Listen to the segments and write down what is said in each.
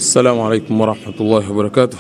السلام عليكم ورحمة الله وبركاته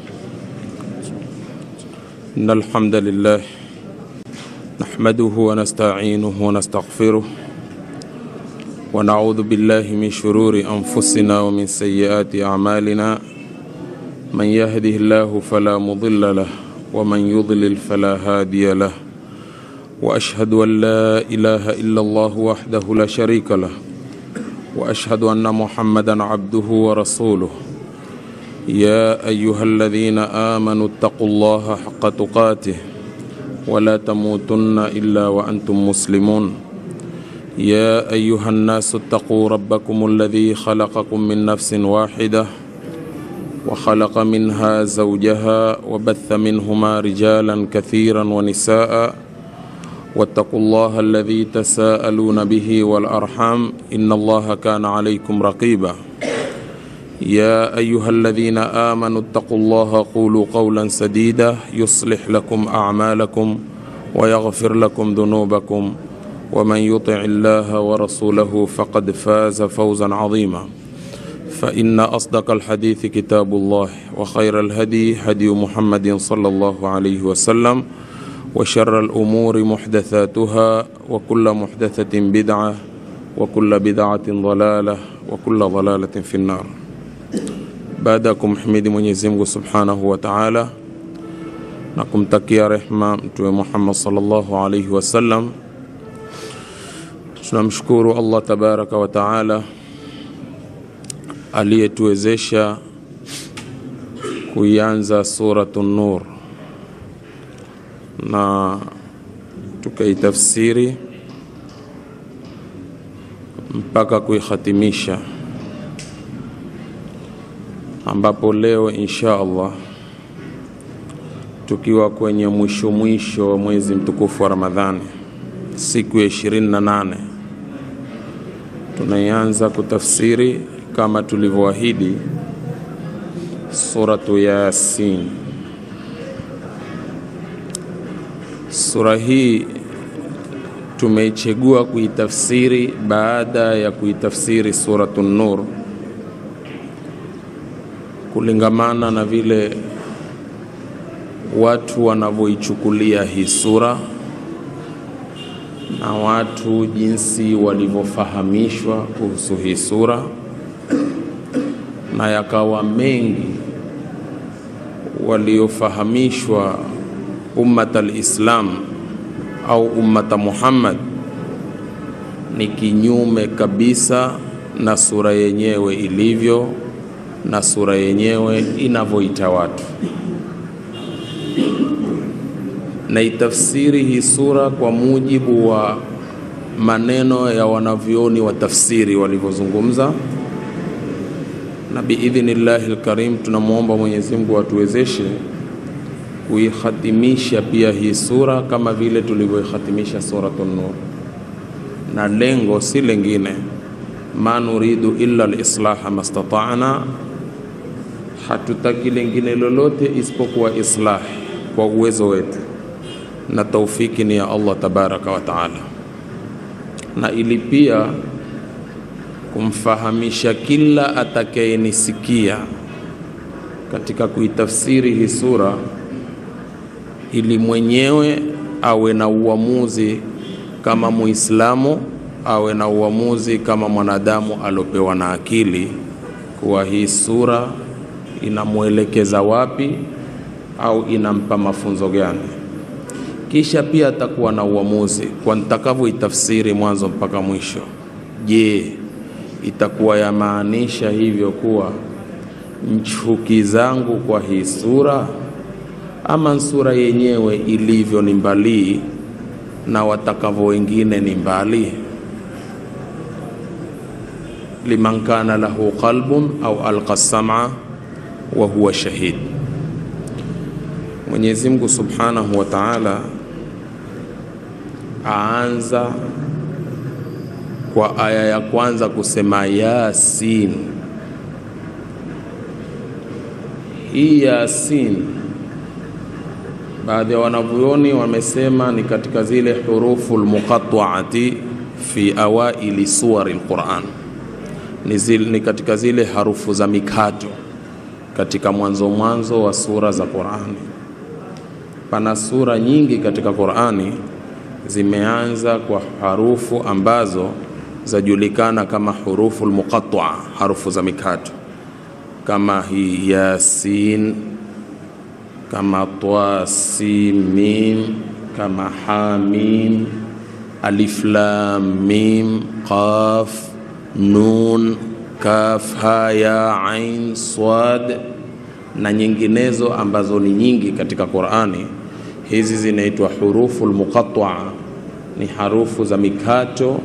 إن الحمد لله نحمده ونستعينه ونستغفره ونعوذ بالله من شرور أنفسنا ومن سيئات أعمالنا من يهده الله فلا مضل له ومن يضلل فلا هادي له وأشهد أن لا إله إلا الله وحده لا شريك له واشهد ان محمدا عبده ورسوله يا ايها الذين امنوا اتقوا الله حق تقاته ولا تموتن الا وانتم مسلمون يا ايها الناس اتقوا ربكم الذي خلقكم من نفس واحده وخلق منها زوجها وبث منهما رجالا كثيرا ونساء واتقوا الله الذي تساءلون به والارحام ان الله كان عليكم رقيبا يا ايها الذين امنوا اتقوا الله قولوا قولا سديدا يصلح لكم اعمالكم ويغفر لكم ذنوبكم ومن يطع الله ورسوله فقد فاز فوزا عظيما فان اصدق الحديث كتاب الله وخير الهدي هدي محمد صلى الله عليه وسلم وشر الأمور محدثاتها وكل محدثة بدعة وكل بدعة ضلالة وكل ضلالة في النار baadakum himidi Mwenyezi Mungu Subhanahu wa Ta'ala na kumtakia rehma Mtume Muhammad sallallahu alaihi wasallam. Tunamshukuru Allah tabaraka wa Ta'ala aliyetuwezesha kuianza suratu Nur na tukaitafsiri mpaka kuikhatimisha, ambapo leo insha Allah tukiwa kwenye mwisho mwisho wa mwezi mtukufu wa Ramadhani, siku ya ishirini na nane tunaianza kutafsiri kama tulivyoahidi suratu Yasin. Sura hii tumeichagua kuitafsiri baada ya kuitafsiri suratu Nur kulingamana na vile watu wanavyoichukulia hii sura na watu jinsi walivyofahamishwa kuhusu hii sura, na yakawa mengi waliofahamishwa ummat alislam au ummata Muhammad ni kinyume kabisa na sura yenyewe ilivyo na sura yenyewe inavyoita watu. Na itafsiri hii sura kwa mujibu wa maneno ya wanavyoni wa tafsiri walivyozungumza, na biidhnillahi lkarim, tunamwomba Mwenyezi Mungu atuwezeshe kuikhatimisha pia hii sura kama vile tulivyoikhatimisha suratu Nur, na lengo si lengine, ma nuridu illa lislaha mastata'na, hatutaki lengine lolote isipokuwa islah kwa uwezo wetu, na taufiki ni ya Allah tabaraka wa taala, na ili pia kumfahamisha kila atakayenisikia katika kuitafsiri hii sura ili mwenyewe awe na uamuzi kama Muislamu, awe na uamuzi kama mwanadamu aliopewa na akili, kuwa hii sura inamwelekeza wapi au inampa mafunzo gani. Kisha pia atakuwa na uamuzi kwa nitakavyoitafsiri mwanzo mpaka mwisho. Je, itakuwa yamaanisha hivyo kuwa chuki zangu kwa hii sura ama sura yenyewe ilivyo ni mbali na watakavyo wengine ni mbali. liman kana lahu qalbun au alqa sam'a wa huwa shahid. Mwenyezi Mungu Subhanahu wa Ta'ala aanza kwa aya ya kwanza kusema Yasin. Hii Yasin baadhi ya wanavyuoni wamesema ni katika zile hurufu lmuqataati fi awaili suwari lquran, ni, zile, ni katika zile harufu za mikato katika mwanzo mwanzo wa sura za Qur'ani. Pana sura nyingi katika Qur'ani zimeanza kwa harufu ambazo zajulikana kama hurufu almuqatta'a, harufu za mikato kama hii Yasin, kama Twa, Sin, Mim, kama Hamim, Alif Lam Mim, Qaf, Nun, Kaf, Ha, Ya, Ain, Swad na nyinginezo ambazo ni nyingi katika Qur'ani. Hizi zinaitwa hurufu almuqatta'a, ni harufu za mikato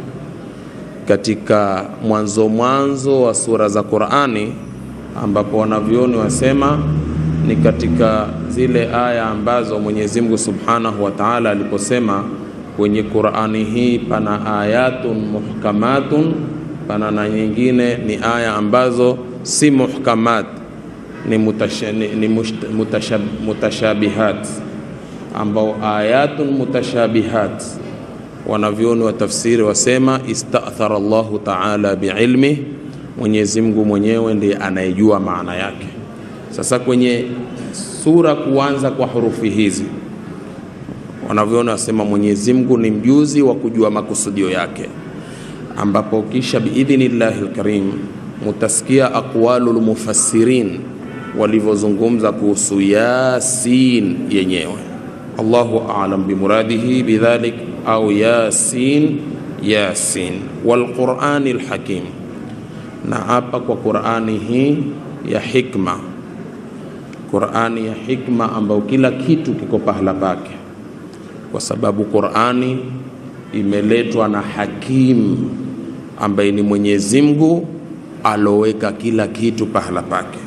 katika mwanzo mwanzo wa sura za Qur'ani, ambapo wanavyoni wasema ni katika zile aya ambazo Mwenyezi Mungu Subhanahu wa Ta'ala aliposema kwenye Qur'ani hii pana ayatun muhkamatun, pana na nyingine ni aya ambazo si muhkamat, ni, mutasha, ni, ni mushta, mutashab, mutashabihat, ambao ayatun mutashabihat wanavyoni wa tafsiri wasema istathara Allahu taala biilmi, Mwenyezi Mungu mwenyewe ndiye anayejua maana yake. Sasa kwenye sura kuanza kwa hurufi hizi, wanavyoona wasema Mwenyezi Mungu ni mjuzi wa kujua makusudio yake, ambapo kisha biidhnillahi lkarim mutasikia aqwalul mufassirin walivyozungumza kuhusu Yasin yenyewe. Allahu a'lam bimuradihi bidhalik au Yasin Yasin walqurani lhakim, na hapa kwa Qurani hii ya hikma, Qurani ya hikma ambayo kila kitu kiko pahala pake, kwa sababu Qurani imeletwa na hakim ambaye ni Mwenyezi Mungu aloweka kila kitu pahala pake.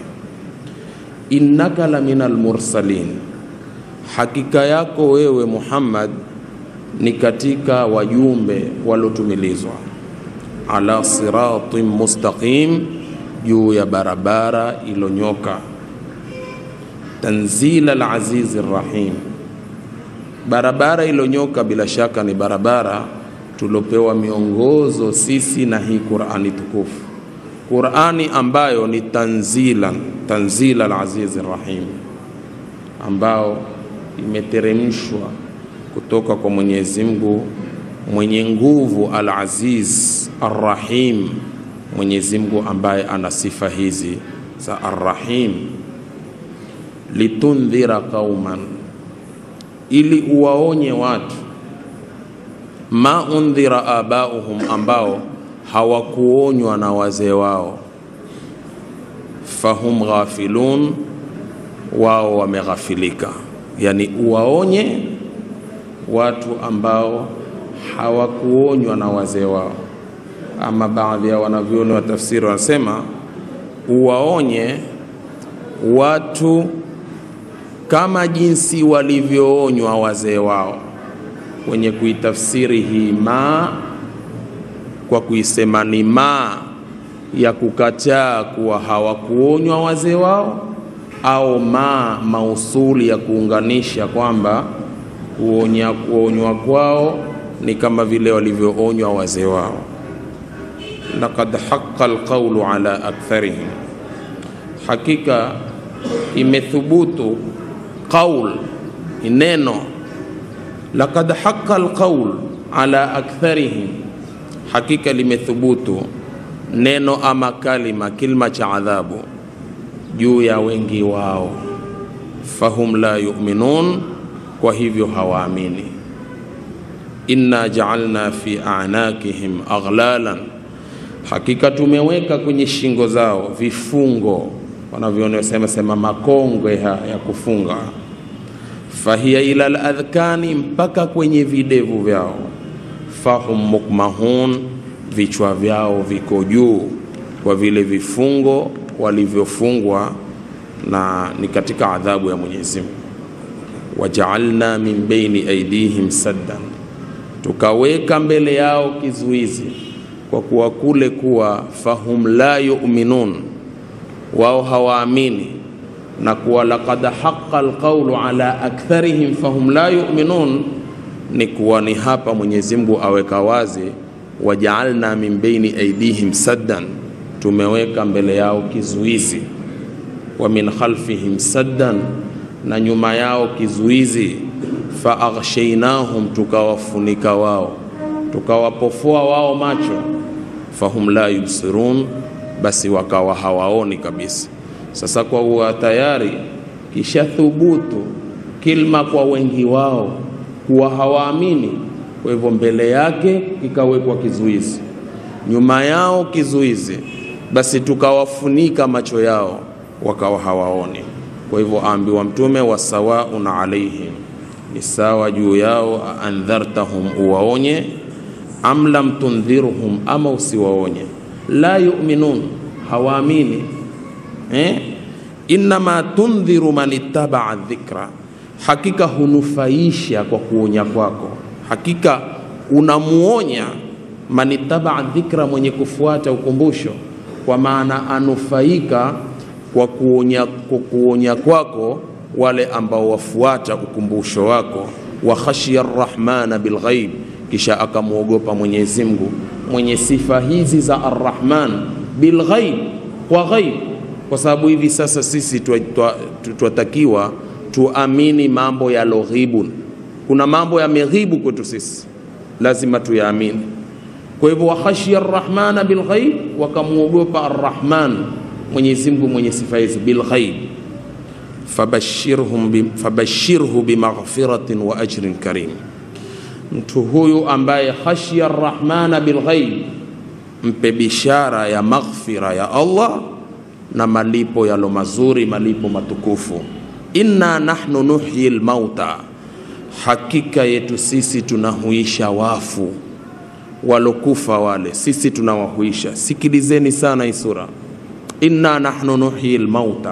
Innaka la minal mursalin, hakika yako wewe Muhammad ni katika wajumbe waliotumilizwa, ala siratin mustaqim, juu ya barabara ilonyoka, tanzila alazizi rrahim. Barabara ilonyoka bila shaka ni barabara tuliopewa miongozo sisi na hii Qurani tukufu, Qurani ambayo ni tanzilan tanzila alazizi rrahim, ambao imeteremshwa kutoka kwa Mwenyezi Mungu mwenye nguvu, al-Aziz ar-Rahim, Mwenyezi Mungu ambaye ana sifa hizi za ar-Rahim. Litundhira qauman, ili uwaonye watu, ma undhira abauhum, ambao hawakuonywa na wazee wao, fahum ghafilun, wao wameghafilika. Yani uwaonye watu ambao hawakuonywa na wazee wao. Ama baadhi ya wanavyoni wa tafsiri wanasema uwaonye watu kama jinsi walivyoonywa wazee wao, wenye kuitafsiri hii ma kwa kuisema ni ma ya kukataa kuwa hawakuonywa wazee wao, au ma mausuli ya kuunganisha kwamba kuonya kuonywa kwao ni kama vile walivyoonywa wazee wao. Laqad haqqa alqawlu ala aktharihim, hakika imethubutu qaul neno. Laqad haqqa alqawl ala aktharihim, hakika limethubutu neno ama kalima kilma cha adhabu juu ya wengi wao. Fahum la yu'minun kwa hivyo hawaamini. Inna jaalna fi a'nakihim aghlalan, hakika tumeweka kwenye shingo zao vifungo, wanavyosema sema makongwe ya kufunga. Fahiya ila aladhkani, mpaka kwenye videvu vyao. Fahum mukmahun, vichwa vyao viko juu kwa vile vifungo walivyofungwa, na ni katika adhabu ya Mwenyezi Mungu wajaalna min baini aidihim saddan, tukaweka mbele yao kizuizi, kwa kuwa kule kuwa fahum la yu'minun, wao hawaamini, na kuwa laqad haqqa alqawlu ala aktharihim fahum la yu'minun, ni kuwa ni hapa Mwenyezi Mungu aweka wazi wajaalna min baini aidihim saddan, tumeweka mbele yao kizuizi, wa min khalfihim saddan, na nyuma yao kizuizi, fa aghshaynahum, tukawafunika wao, tukawapofoa wao macho, fahum la yubsirun, basi wakawa hawaoni kabisa. Sasa kwa kuwa tayari kisha thubutu kilma kwa wengi wao kuwa hawaamini, kwa hivyo mbele yake kikawekwa kizuizi, nyuma yao kizuizi, basi tukawafunika macho yao wakawa hawaoni. Kwa hivyo aambiwa Mtume, wasawaun alaihim, ni sawa juu yao, aandhartahum, uwaonye, am lam tundhirhum, ama usiwaonye, la yuminun, hawaamini eh? Innama tundhiru man ittabaa dhikra, hakika hunufaisha kwa kuonya kwako, hakika unamuonya man ittabaa dhikra, mwenye kufuata ukumbusho, kwa maana anufaika kwa kuonya, kwa kuonya kwako wale ambao wafuata ukumbusho wako. Wa khashiya arrahmana bilghaib, kisha akamwogopa Mwenyezi Mungu mwenye sifa hizi za arrahman bilghaib, kwa ghaib kwa sababu hivi sasa sisi twatakiwa tuamini mambo ya loghibun. Kuna mambo yameghibu kwetu sisi, lazima tuyaamini. Kwa hivyo wakhashia arrahmana bilghaib, wakamwogopa arrahman Mwenyezi Mungu mwenye sifa hizi bilghaib. Fabashirhum bi, fabashirhu bimaghfiratin wa ajrin karim, mtu huyu ambaye khashia arrahmana bilghaib, mpe bishara ya maghfira ya Allah na malipo yalo mazuri, malipo matukufu. Inna nahnu nuhyi lmauta, hakika yetu sisi tunahuisha wafu walokufa wale, sisi tunawahuisha. Sikilizeni sana hii sura, inna nahnu nuhyi lmauta,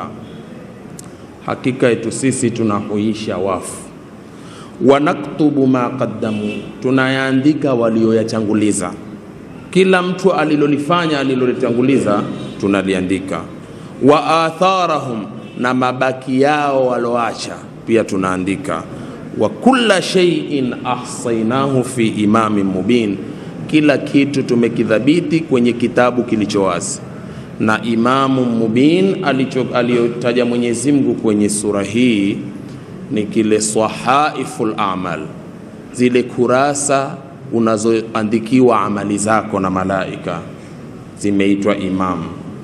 hakika yetu sisi tunahuisha wafu. Wanaktubu ma qaddamu, tunayaandika walioyachanguliza. Kila mtu alilolifanya alilolitanguliza tunaliandika wa atharahum, na mabaki yao waloacha pia tunaandika. Wa kulla shay'in ahsaynahu fi imamin mubin, kila kitu tumekidhabiti kwenye kitabu kilicho wazi. Na imamu mubin aliyotaja Mwenyezi Mungu kwenye sura hii ni kile sahaiful amal, zile kurasa unazoandikiwa amali zako na malaika zimeitwa imam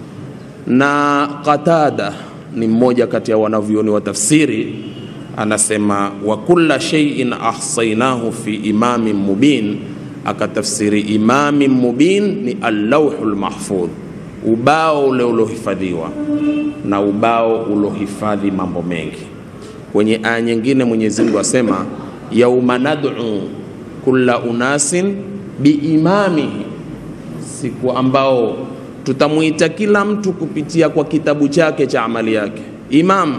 na Qatada ni mmoja kati ya wanavyuoni wa tafsiri, anasema wa kulla shay'in ahsaynahu fi imamin mubin, akatafsiri imamin mubin ni allauhul mahfudh, ubao ule ulohifadhiwa, na ubao ulohifadhi mambo mengi. Kwenye aya nyingine Mwenyezi Mungu asema yauma nad'u kulla unasin biimamihi, siku ambao tutamwita kila mtu kupitia kwa kitabu chake cha amali yake. Imam,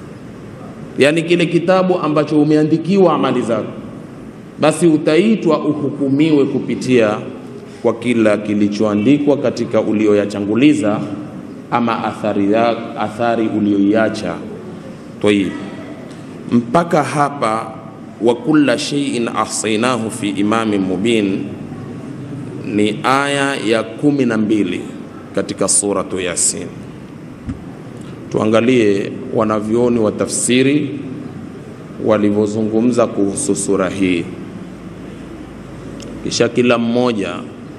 yani kile kitabu ambacho umeandikiwa amali zako, basi utaitwa uhukumiwe kupitia kwa kila kilichoandikwa katika ulioyachanguliza ama athari, ya, athari ulioiacha. Tayib, mpaka hapa wa kulla shay'in ahsaynahu fi imamin mubin ni aya ya kumi na mbili katika suratu Yasin. Tuangalie wanavyoni wa tafsiri walivyozungumza kuhusu sura hii, kisha kila mmoja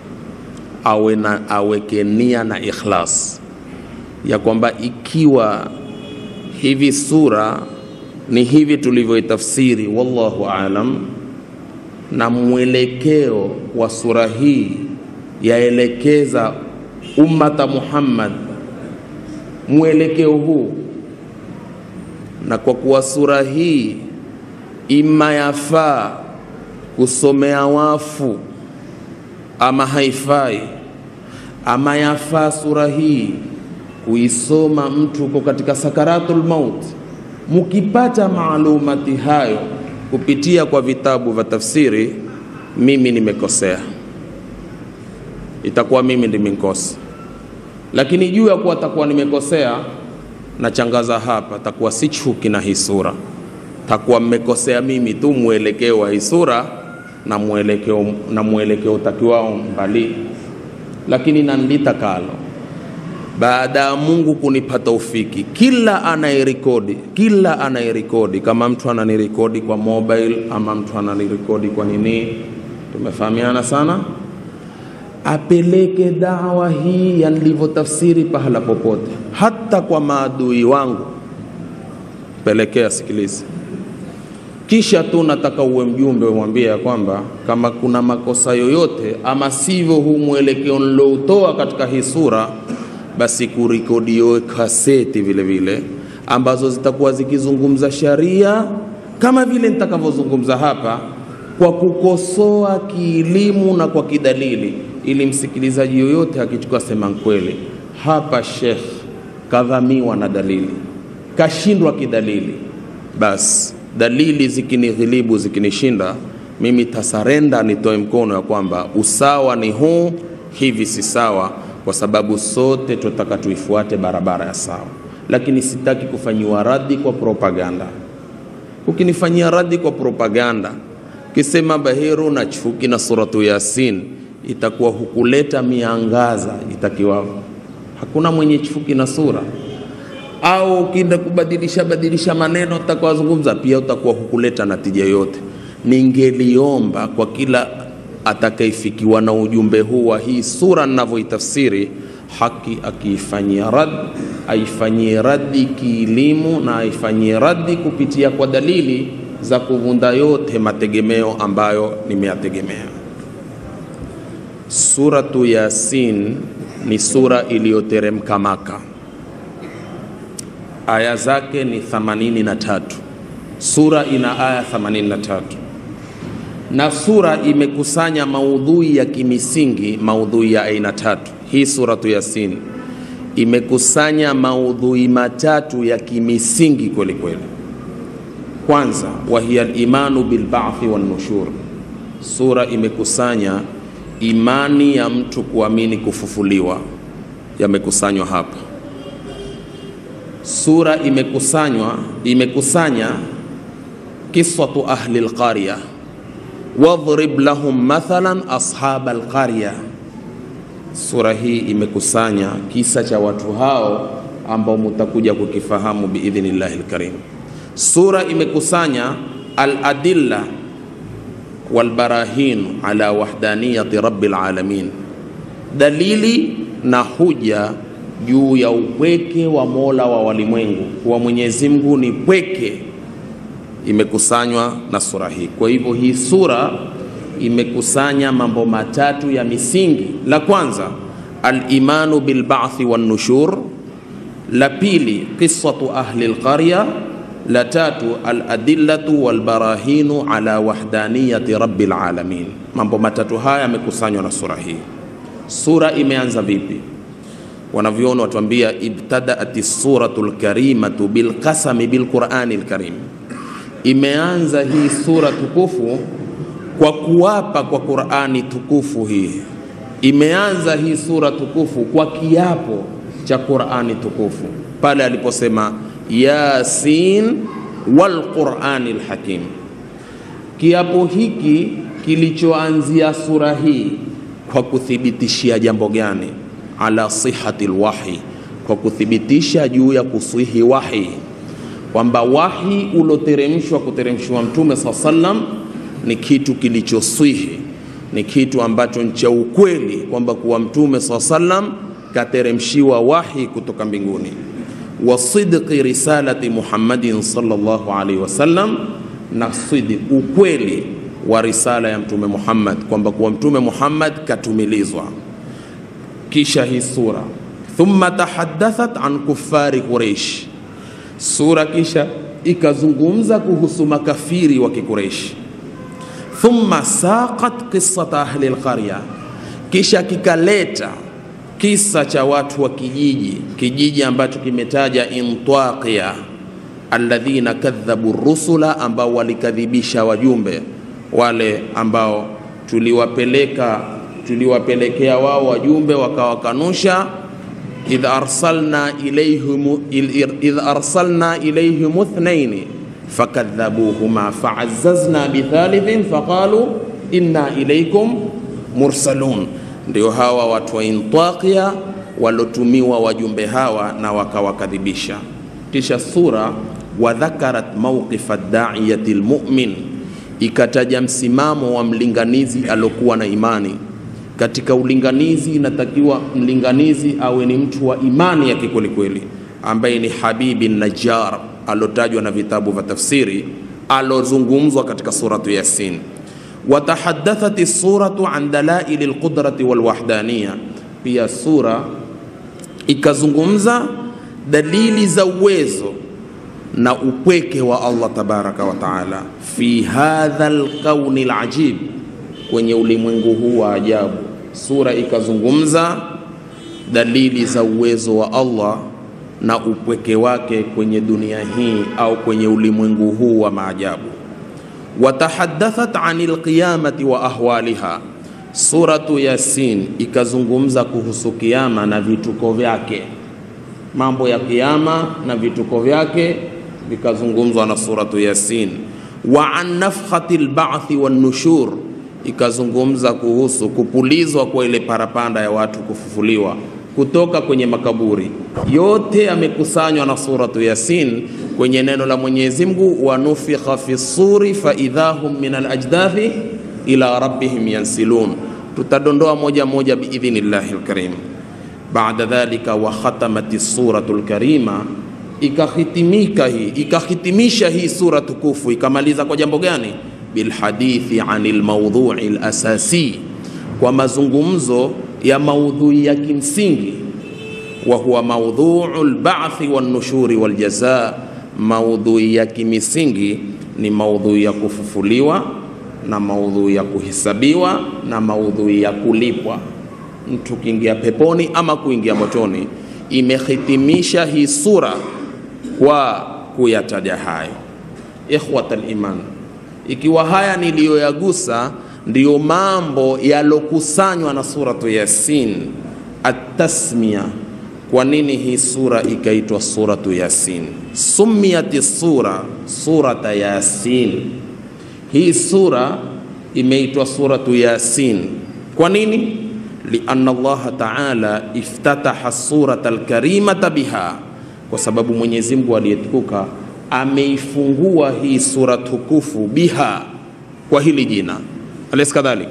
awe na aweke nia na ikhlas ya kwamba ikiwa hivi sura ni hivi tulivyoitafsiri, wallahu alam, na mwelekeo wa sura hii yaelekeza ummata Muhammad mwelekeo huu, na kwa kuwa sura hii ima yafaa kusomea wafu ama haifai, ama yafaa sura hii kuisoma mtu uko katika sakaratul maut. Mukipata maalumati hayo kupitia kwa vitabu vya tafsiri, mimi nimekosea itakuwa mimi ndimenkosa, lakini juu ya kuwa takuwa nimekosea, nachangaza hapa, takuwa si chuki na hii sura, takuwa mmekosea mimi tu mwelekeo wa hii sura na mwelekeo na mwelekeo takiwao mbali, lakini nandita kalo baada ya Mungu kunipa taufiki, kila anayerekodi, kila anayerekodi, kama mtu ananirekodi kwa mobile ama mtu ananirekodi kwa nini, tumefahamiana sana, apeleke dawa hii ya nilivyotafsiri pahala popote, hata kwa maadui wangu, pelekea, sikilize. Kisha tu nataka uwe mjumbe, umwambie ya kwamba kama kuna makosa yoyote ama sivyo huu mwelekeo niloutoa katika hii sura basi kurekodiwe kaseti vile vile ambazo zitakuwa zikizungumza sharia kama vile nitakavyozungumza hapa, kwa kukosoa kielimu na kwa kidalili, ili msikilizaji yoyote akichukua sema kweli, hapa Sheikh kadhamiwa na dalili, kashindwa kidalili, basi dalili zikinighilibu, zikinishinda mimi tasarenda, nitoe mkono ya kwamba usawa ni huu, hivi si sawa kwa sababu sote tunataka tuifuate barabara ya sawa, lakini sitaki kufanyiwa radhi kwa propaganda. Ukinifanyia radhi kwa propaganda, kisema Bahiru na chuki na suratu Yasin, itakuwa hukuleta miangaza itakiwa. Hakuna mwenye chuki na sura, au ukienda kubadilisha badilisha maneno utakawazungumza, pia utakuwa hukuleta natija yote. Ningeliomba kwa kila atakayefikiwa na ujumbe huu wa hii sura ninavyoitafsiri, haki akiifanyia rad, aifanyie raddi kielimu na aifanyie raddi kupitia kwa dalili za kuvunda yote mategemeo ambayo nimeyategemea. Suratu Yasin ni sura iliyoteremka Maka, aya zake ni 83. Sura ina aya 83 na sura imekusanya maudhui ya kimisingi, maudhui ya aina tatu. Hii suratu Yasin imekusanya maudhui matatu ya kimisingi kweli kweli. Kwanza, wahiya limanu bilbathi wannushur. Sura imekusanya imani ya mtu kuamini kufufuliwa, yamekusanywa hapa. Sura imekusanywa imekusanya kiswatu ahli lqarya wadhrib lahum mathalan ashab alqarya. Sura hii imekusanya kisa cha watu hao ambao mutakuja kukifahamu biidhnillahi lkarim. Sura imekusanya aladilla walbarahin ala wahdaniyati rabbil alamin, dalili na huja juu ya upweke wa Mola wa walimwengu, kuwa Mwenyezi Mungu ni pweke imekusanywa na sura hii. Kwa hivyo hii sura imekusanya mambo matatu ya misingi. La kwanza al-imanu bil ba'thi wan nushur, la pili qissatu ahli al-qarya, la tatu al-adillatu wal barahinu ala wahdaniyati rabbil alamin. Mambo matatu haya yamekusanywa na sura hii. Sura imeanza vipi? Wanavyoni watuambia ibtadaati suratu lkarimatu bilqasami bilqurani lkarim imeanza hii sura tukufu kwa kuapa kwa Qur'ani tukufu. Hii imeanza hii sura tukufu kwa kiapo cha Qur'ani tukufu pale aliposema Yasin wal Qur'ani hakim. Kiapo hiki kilichoanzia sura hii kwa kuthibitishia jambo gani? Ala sihati lwahi, kwa kuthibitisha juu ya kuswihi wahi kwamba wahi uloteremshwa kuteremshwa Mtume saa sallam ni kitu kilichoswihi, ni kitu ambacho ni cha ukweli, kwamba kuwa Mtume saa sallam kateremshiwa wahi kutoka mbinguni, wa sidqi risalati Muhammadin sallallahu alaihi wasallam, na sidq, ukweli wa risala ya Mtume Muhammad, kwamba kuwa Mtume Muhammad katumilizwa. Kisha hii sura thumma tahaddathat an kuffari Quraish sura kisha ikazungumza kuhusu makafiri wa Kikureishi. Thumma saqat qissata ahli alqarya, kisha kikaleta kisa cha watu wa kijiji, kijiji ambacho kimetaja Intwaqiya, alladhina kadhabu rusula, ambao walikadhibisha wajumbe wale ambao tuliwapeleka tuliwapelekea wao wajumbe wakawakanusha idh arsalna ilayhim idh arsalna ilayhim ithnaini fakadhabuhuma faazzazna bithalithin faqalu inna ilaykum mursalun. Ndio hawa watu wa Intaqiya walotumiwa wajumbe hawa na wakawakadhibisha. Kisha sura wadhakarat mawqifa daiyati lmumin, ikataja msimamo wa mlinganizi alokuwa na imani. Katika ulinganizi inatakiwa mlinganizi awe ni mtu wa imani ya kikwelikweli, ambaye ni Habibi Najjar alotajwa na vitabu vya tafsiri, alozungumzwa katika suratu Yasin. Watahadathat suratu an dalaili lqudrati walwahdaniya, pia sura ikazungumza dalili za uwezo na upweke wa Allah tabaraka wa taala fi hadha alkauni alajib, kwenye ulimwengu huu wa ajabu. Sura ikazungumza dalili za uwezo wa Allah na upweke wake kwenye dunia hii au kwenye ulimwengu huu wa maajabu. Watahadathat anil qiyamati wa ahwaliha, suratu Yasin ikazungumza kuhusu kiama na vituko vyake, mambo ya kiama na vituko vyake vikazungumzwa na suratu Yasin. Wa an nafkhati lbathi wannushur, ikazungumza kuhusu kupulizwa kwa ile parapanda ya watu kufufuliwa kutoka kwenye makaburi. Yote yamekusanywa na suratu Yasin kwenye neno la Mwenyezi Mungu, wa nufikha fi suri fa idha hum min alajdathi ila rabbihim yansilun. Tutadondoa moja moja biidhnillahi lkarim. Baada dhalika wa khatamat suratu lkarima ikahitimika hii ikahitimisha hii sura tukufu ikamaliza kwa jambo gani? Bilhadithi anil maudhui lasasi, kwa mazungumzo ya maudhui ya kimsingi, wa huwa maudhuu lbathi wannushuri waljaza. Maudhui ya kimisingi ni maudhui ya kufufuliwa na maudhui ya kuhesabiwa na maudhui ya kulipwa, mtu kuingia peponi ama kuingia motoni. Imehitimisha hii sura kwa kuyataja hayo. Ikhwata liman, ikiwa haya niliyoyagusa ndiyo mambo yalokusanywa na suratu Yasin, atasmia. Kwa nini hii sura ikaitwa suratu Yasin? Sumiyati sura surata Yasin, hii sura imeitwa suratu Yasin. Kwa nini? lianna Allaha taala iftataha surata alkarimata biha kwa sababu Mwenyezi Mungu aliyetukuka ameifungua hii sura tukufu biha, kwa hili jina alaysa kadhalik,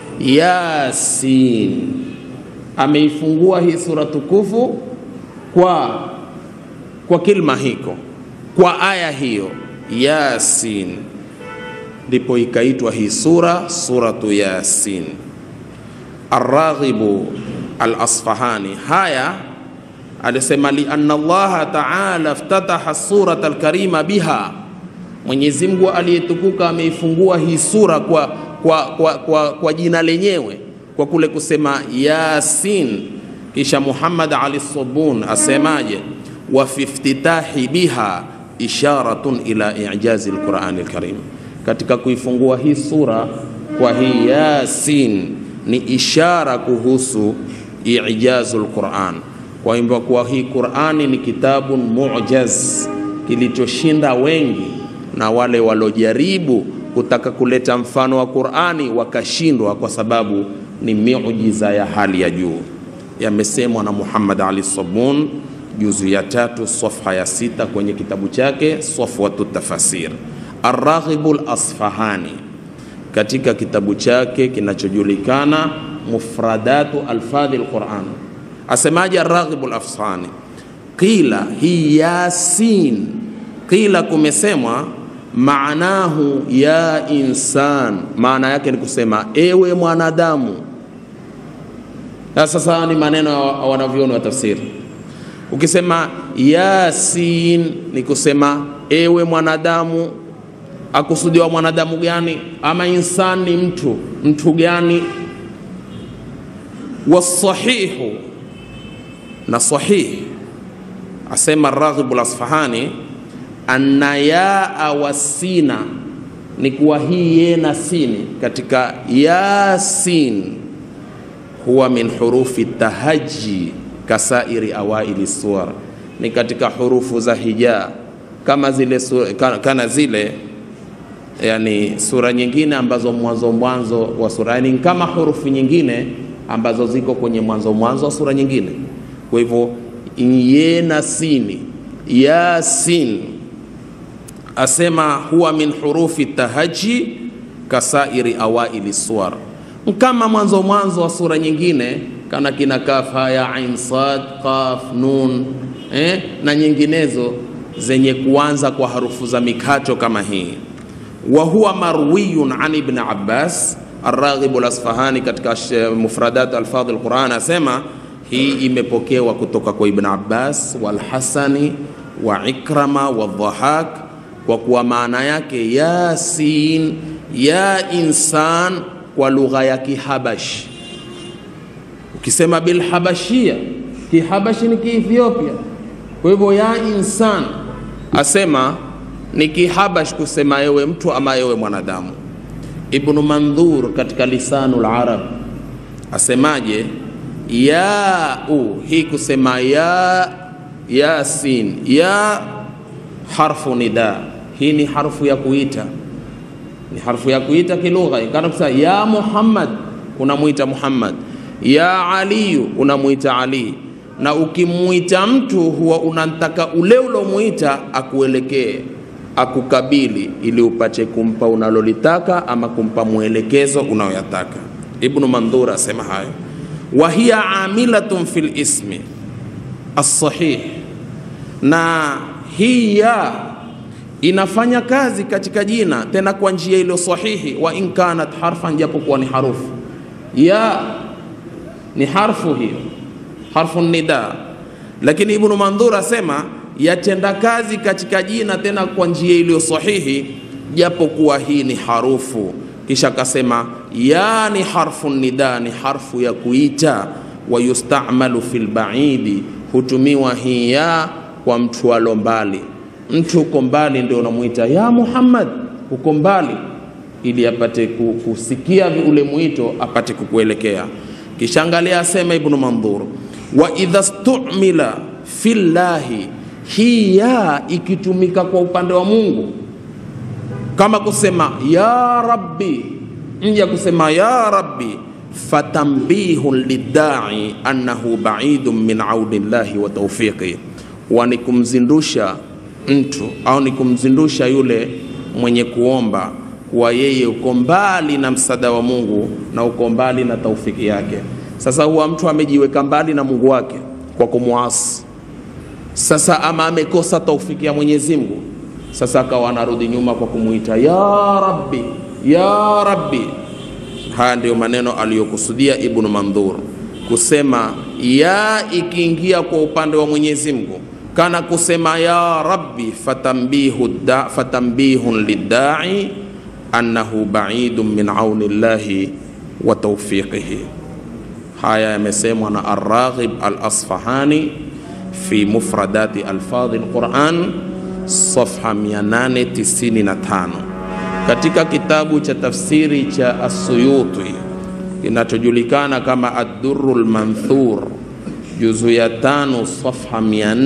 Yasin. Ameifungua hii sura tukufu kwa kwa kilma hiko, kwa aya hiyo Yasin, ndipo ikaitwa hii sura suratu Yasin. Arraghibu Al-Asfahani haya alisema lianna Allaha taala iftataha surata alkarima biha, Mwenyezi Mungu aliyetukuka ameifungua hii sura kwa, kwa, kwa, kwa, kwa jina lenyewe kwa kule kusema Yasin. Kisha Muhammad Ali Sabun asemaje? wa fi iftitahi biha isharatun ila ijazi alqurani alkarim, katika kuifungua hii sura kwa hii Yasin ni ishara kuhusu ijazu alquran kwa hivyo kuwa hii Qur'ani ni kitabu mujaz kilichoshinda wengi, na wale walojaribu kutaka kuleta mfano wa Qur'ani wakashindwa, kwa sababu ni miujiza ya hali ya juu. Yamesemwa na Muhammad Ali Sabun juzu ya tatu safha ya sita kwenye kitabu chake Safwatu Tafasir. Arraghibu Al-Asfahani katika kitabu chake kinachojulikana Mufradatu Alfadhi Al-Quran asemaje? Arraghibu Al-Asfahani, qila hi Yasin, qila kumesemwa maanahu ya insan, maana yake ni kusema ewe mwanadamu. Sasa ni maneno ya wanavyoni wa tafsiri. Ukisema Yasin ni kusema ewe mwanadamu, akusudiwa mwanadamu gani? Ama insan ni mtu, mtu gani? Wasahihu na sahihi, asema Raghibu Lasfahani, anna yaa wasina ni kuwa hii ye na sini katika Yasin huwa min hurufi tahaji kasairi awaili suwar, ni katika hurufu za hija kama zile sura, kana zile yani sura nyingine ambazo mwanzo mwanzo wa sura yani kama hurufu nyingine ambazo ziko kwenye mwanzo mwanzo wa sura nyingine. Kwa hivyo ye na sini yasin, asema huwa min hurufi tahaji kasairi awaili suwar, kama mwanzo mwanzo wa sura nyingine kana kina kaf haya ain sad qaf nun eh, na nyinginezo zenye kuanza kwa harufu za mikato kama hii. Wa huwa marwiyun an ibn Abbas Arraghib al-Asfahani katika mufradat alfadh al-Quran asema hii imepokewa kutoka kwa Ibn Abbas walhasani wa Ikrama wa Dhahak, kwa kuwa maana yake yasin ya insan kwa lugha ya Kihabashi. Ukisema bilhabashia, Kihabashi ni Kiethiopia. Kwa hivyo ya insan asema ni Kihabash kusema yewe mtu ama yewe mwanadamu. Ibnu Mandhur katika Lisanul Arab asemaje? ya u hii kusema ya yasin ya harfu nida, hii ni harfu ya kuita, ni harfu ya kuita kilugha. Kana kusema ya Muhammad, unamwita Muhammad, ya Aliyu, unamwita Ali. Na ukimwita mtu huwa unataka ule ulomwita akuelekee, akukabili, ili upate kumpa unalolitaka ama kumpa mwelekezo unaoyataka. Ibnu Mandhur asema hayo wa hiya amilatun fil ismi as-sahih, na hii ya inafanya kazi katika jina tena kwa njia iliyo sahihi. Wa in kanat harfan, japokuwa ni harufu ya ni harfu hiyo, harfu nida, lakini Ibnu Mandhur asema yatenda kazi katika jina tena kwa njia iliyo sahihi, japokuwa hii ni harufu kisha akasema ya ni harfu nida, ni harfu ya kuita. Wa yustamalu fil baidi, hutumiwa hii ya kwa mtu alo mbali. Mtu uko mbali ndio unamwita ya Muhammad, uko mbali, ili apate kusikia ule mwito, apate kukuelekea. Kisha angalia, asema Ibnu Mandhur, wa idha stumila fillahi, hii ya ikitumika kwa upande wa Mungu kama kusema ya rabbi, nja kusema ya rabbi, fatambihun lidai annahu baidun min audi llahi wa taufiqi, wa ni kumzindusha mtu au ni kumzindusha yule mwenye kuomba kuwa yeye uko mbali na msaada wa Mungu na uko mbali na taufiki yake. Sasa huwa mtu amejiweka mbali na Mungu wake kwa kumwasi, sasa ama amekosa taufiki ya Mwenyezi Mungu sasa akawa anarudi nyuma kwa kumwita ya rabbi ya rabbi. Haya ndiyo maneno aliyokusudia Ibnu Mandhur kusema ya ikiingia kwa upande wa Mwenyezi Mungu, kana kusema ya rabbi, fatambihu da, fatambihun liddai annahu baidun min auni llahi wa tawfiqihi. Haya yamesemwa na Arraghib al-Asfahani fi mufradati alfadhi alquran safha 895 katika kitabu cha tafsiri cha As-Suyuti kinachojulikana kama Ad-Durrul Manthur juzu ya tano safha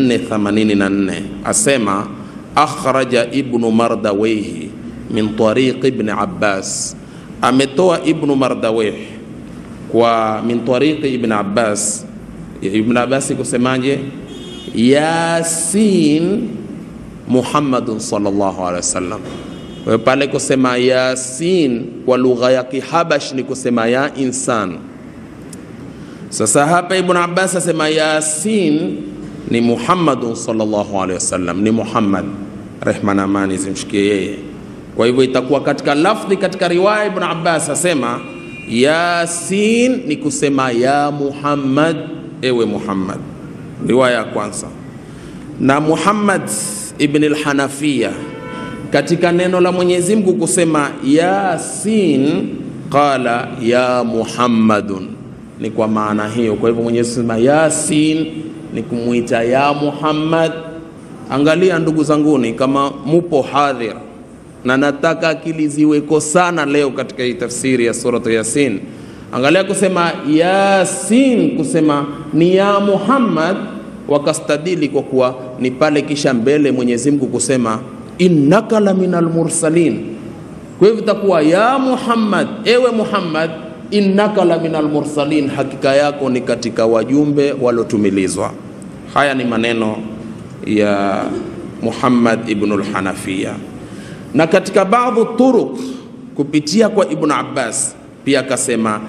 484 asema akhraja Ibnu Mardawayhi min tariq Ibn Abbas, ametoa Ibnu Mardawayh kwa min tariq Ibn Abbas. Ibn Abbas kusemaje? Yasin Muhammadun sallallahu alaihi wasallam. Kwa hiyo pale kusema Yasin kwa lugha ya Kihabash ni kusema ya insan. Sasa hapa Ibn Abbas asema Yasin ni Muhammadun sallallahu alaihi wasallam, ni Muhammad, rehma na amani zimshikie yeye. Kwa hivyo itakuwa katika lafdhi, katika riwaya Ibn Abbas asema Yasin ni kusema ya Muhammad, ewe Muhammad, riwaya ya kwanza na Muhammad ibn al-Hanafiya katika neno la Mwenyezi Mungu kusema Yasin qala ya Muhammadun, ni kwa maana hiyo. Kwa hivyo Mwenyezi Mungu Yasin ni kumwita ya Muhammad. Angalia ndugu zanguni, kama mupo hadhir, na nataka akili ziweko sana leo katika hii tafsiri ya suratu Yasin. Angalia kusema Yasin, kusema ni ya Muhammad wakastadili kwa kuwa ni pale kisha mbele Mwenyezi Mungu kusema innaka la minal mursalin. Kwa hivyo itakuwa ya Muhammad, ewe Muhammad innaka la minal mursalin, hakika yako ni katika wajumbe waliotumilizwa. Haya ni maneno ya Muhammad ibn al-Hanafiya, na katika baadhi turuq kupitia kwa Ibn Abbas pia akasema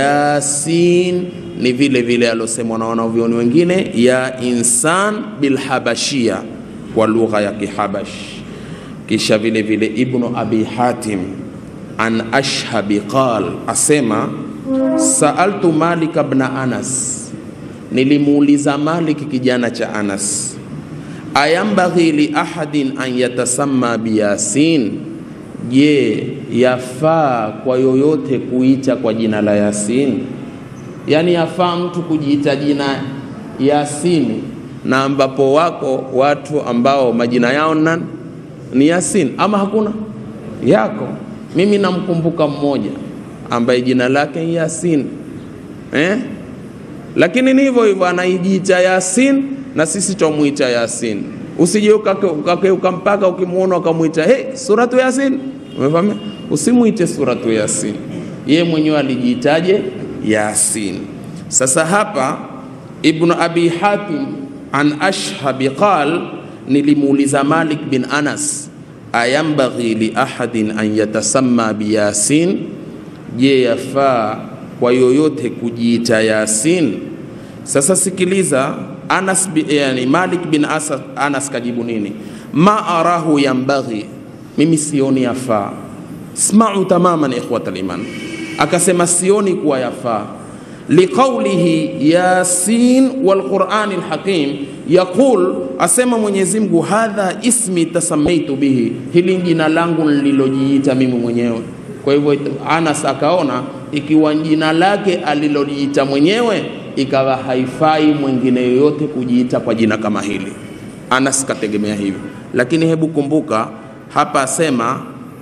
Yasin ni vile vile alosemwa na wanavyoni wengine ya insan bilhabashia kwa lugha ya Kihabash. Kisha vile vile Ibnu Abi Hatim an Ashhabi qal asema saaltu Malik ibn Anas, nilimuuliza Malik kijana cha Anas, ayambaghi li ahadin an yatasamma biyasin Je, yafaa kwa yoyote kuita kwa jina la Yasin? Yaani yafaa mtu kujiita jina Yasini, na ambapo wako watu ambao majina yao nan ni Yasin, ama hakuna? Yako. Mimi namkumbuka mmoja ambaye jina lake ni Yasin eh? Lakini ni hivyo hivyo anaijiita Yasin na sisi twamuita Yasin. Usije ukakeuka mpaka ukimwona ukamwita hey, suratu Yasin. Umefahamu? Usimwite suratu Yasin, yeye mwenyewe alijiitaje Yasin. Sasa hapa Ibnu Abi Hatim an Ashhabi qal, nilimuuliza Malik bin Anas, ayambaghi li ahadin an yatasamma biyasin, je, yafaa kwa yoyote kujiita Yasin? Sasa sikiliza Anas bi, yani Malik bin Asa, Anas kajibu nini? ma arahu yambaghi, mimi sioni yafaa. Smau tamaman ikhwata liman, akasema sioni kuwa yafaa liqaulihi yasin walqurani lhakim yaqul, asema Mwenyezi Mungu hadha ismi tasamaitu bihi, hili jina langu nililojiita mimi mwenyewe. Kwa hivyo Anas akaona ikiwa jina lake alilojiita mwenyewe ikawa haifai mwingine yoyote kujiita kwa jina kama hili. Anas kategemea hivyo, lakini hebu kumbuka hapa asema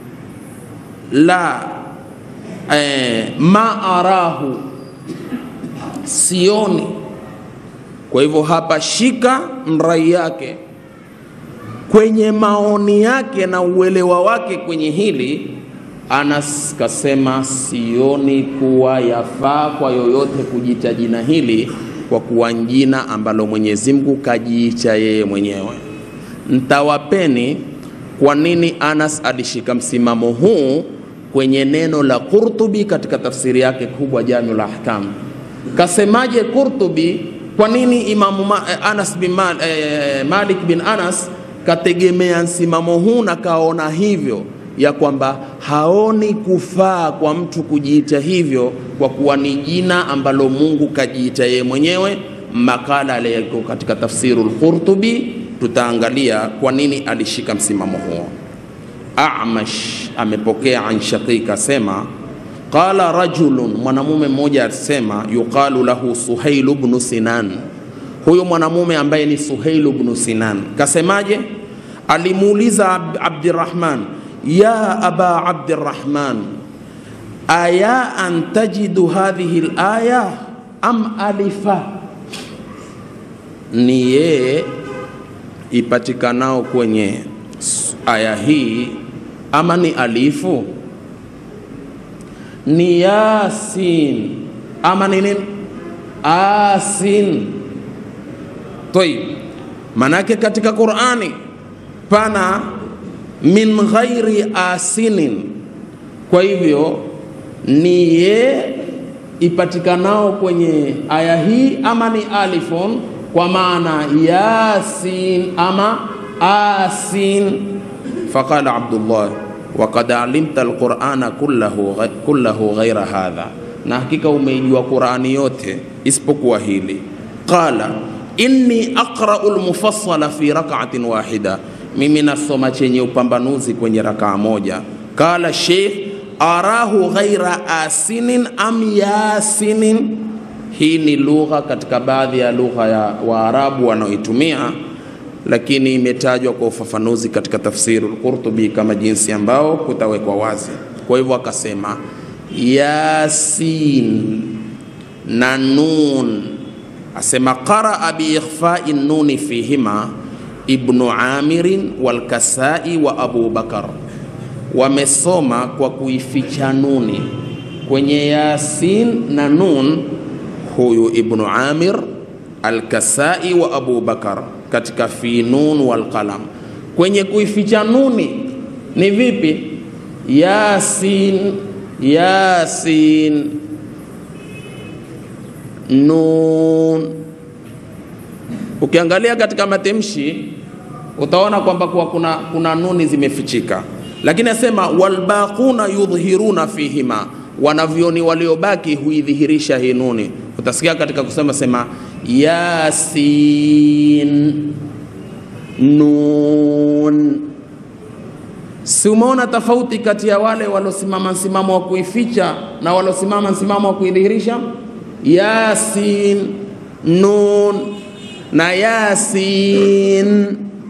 la eh, ma arahu, sioni. Kwa hivyo hapa shika mrai yake kwenye maoni yake na uelewa wake kwenye hili Anas kasema sioni kuwa yafaa kwa yoyote kujiita jina hili kwa kuwa jina ambalo Mwenyezi Mungu kajiita yeye mwenyewe. Ntawapeni kwa nini Anas alishika msimamo huu kwenye neno la Qurtubi katika tafsiri yake kubwa Jamiul Ahkam. Kasemaje Qurtubi? Kwa nini Imamu Ma, Anas bin Mal, eh, Malik bin Anas kategemea msimamo huu na kaona hivyo ya kwamba haoni kufaa kwa mtu kujiita hivyo kwa kuwa ni jina ambalo Mungu kajiita yeye mwenyewe. Makala aliyeko katika tafsirul Qurtubi, tutaangalia kwa nini alishika msimamo huo. Amash amepokea an Shaqiq asema qala rajulun, mwanamume mmoja asema yuqalu lahu Suhail ibn Sinan. Huyo mwanamume ambaye ni Suhail ibn Sinan kasemaje? Alimuuliza Abdirrahman ya aba Abdirrahman, aya an tajidu hadhihi alaya am alifa, ni yeye ipatikanao kwenye aya hii ama ni alifu? Ni yasin ama ni nini? Asin. Tayib, manake katika Qur'ani pana min ghairi asinin. Kwa hivyo ni ye ipatikanao kwenye aya hii ama ni alifun, kwa maana yasin ama asin. Faqala Abdullah waqad alimta alqurana kullahu, kullahu ghaira hadha, na hakika umeijua Qurani yote isipokuwa hili. Qala inni aqra'u almufassala fi rak'atin wahida mimi nasoma chenye upambanuzi kwenye rakaa moja. Kala Sheikh arahu ghaira asinin am yasinin. Hii ni lugha katika baadhi ya lugha ya Waarabu wanaoitumia, lakini imetajwa kwa ufafanuzi katika tafsiri al-Qurtubi kama jinsi ambao kutawekwa wazi. Kwa hivyo akasema yasin na nun, asema qaraa biikhfai nuni fihima Ibnu Amirin walkasai wa Abu Bakar wamesoma kwa kuificha nuni kwenye yasin na nun huyu ibnu amir alkasai wa abu bakar katika fi nun walqalam kwenye kuificha nuni ni vipi yasin yasin nun ukiangalia katika matamshi utaona kwamba kuwa kuna, kuna nuni zimefichika lakini asema walbaquna yudhhiruna fihima wanavyoni waliobaki huidhihirisha hii nuni utasikia katika kusema sema yasin nun si umeona tofauti kati ya wale waliosimama msimamo wa kuificha na waliosimama msimamo wa kuidhihirisha yasin nun na yasin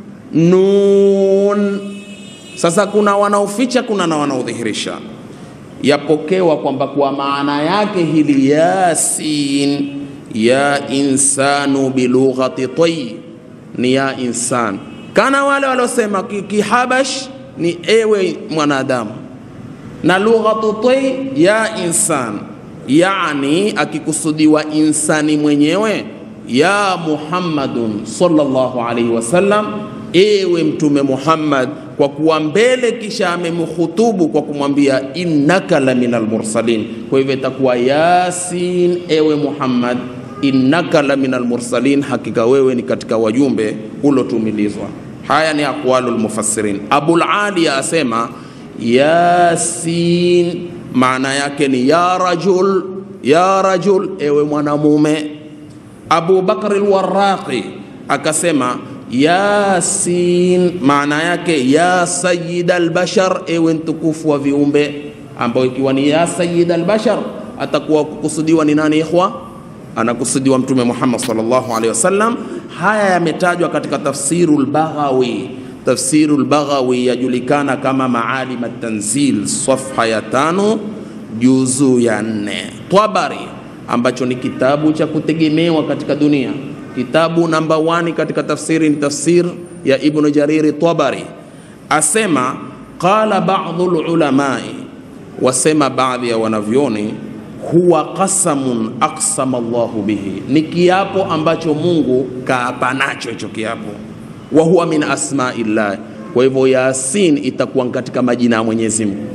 nun sasa kuna wanaoficha kuna na wanaodhihirisha yapokewa kwamba kwa maana yake hili yasin ya insanu bilughati tayi ni ya insan kana wale waliosema kihabash ni ewe mwanadamu na lughatu tayi ya insan yani akikusudiwa insani mwenyewe ya muhammadun sallallahu alaihi wasallam ewe mtume muhammad kwa kuwa mbele kisha amemhutubu kwa kumwambia innaka la minal mursalin kwa hivyo itakuwa yasin ewe muhammad innaka la minal mursalin hakika wewe ni katika wajumbe ulotumilizwa haya ni aqwalu lmufassirin abulaliya asema yasin maana yake ni ya rajul ya rajul ewe mwanamume abu bakr lwaraqi akasema yasin maana yake ya sayid albashar ewe mtukufu wa viumbe ambayo ikiwa ni ya sayid albashar atakuwa kukusudiwa ni nani ikhwa anakusudiwa mtume muhammad sallallahu alaihi wasallam haya yametajwa katika tafsiru lbaghawi tafsiru lbaghawi yajulikana kama maalim tanzil safha ya tano juzu ya nne twabari ambacho ni kitabu cha kutegemewa katika dunia kitabu namba 1 katika tafsiri ni tafsir ya ibnu jariri tabari asema qala badu lulamai wasema baadhi ya wanavyoni huwa qasamun aqsama llahu bihi ni kiapo ambacho mungu kaapa nacho hicho kiapo wa huwa min asmaillah kwa hivyo yasin itakuwa katika majina ya mwenyezi mungu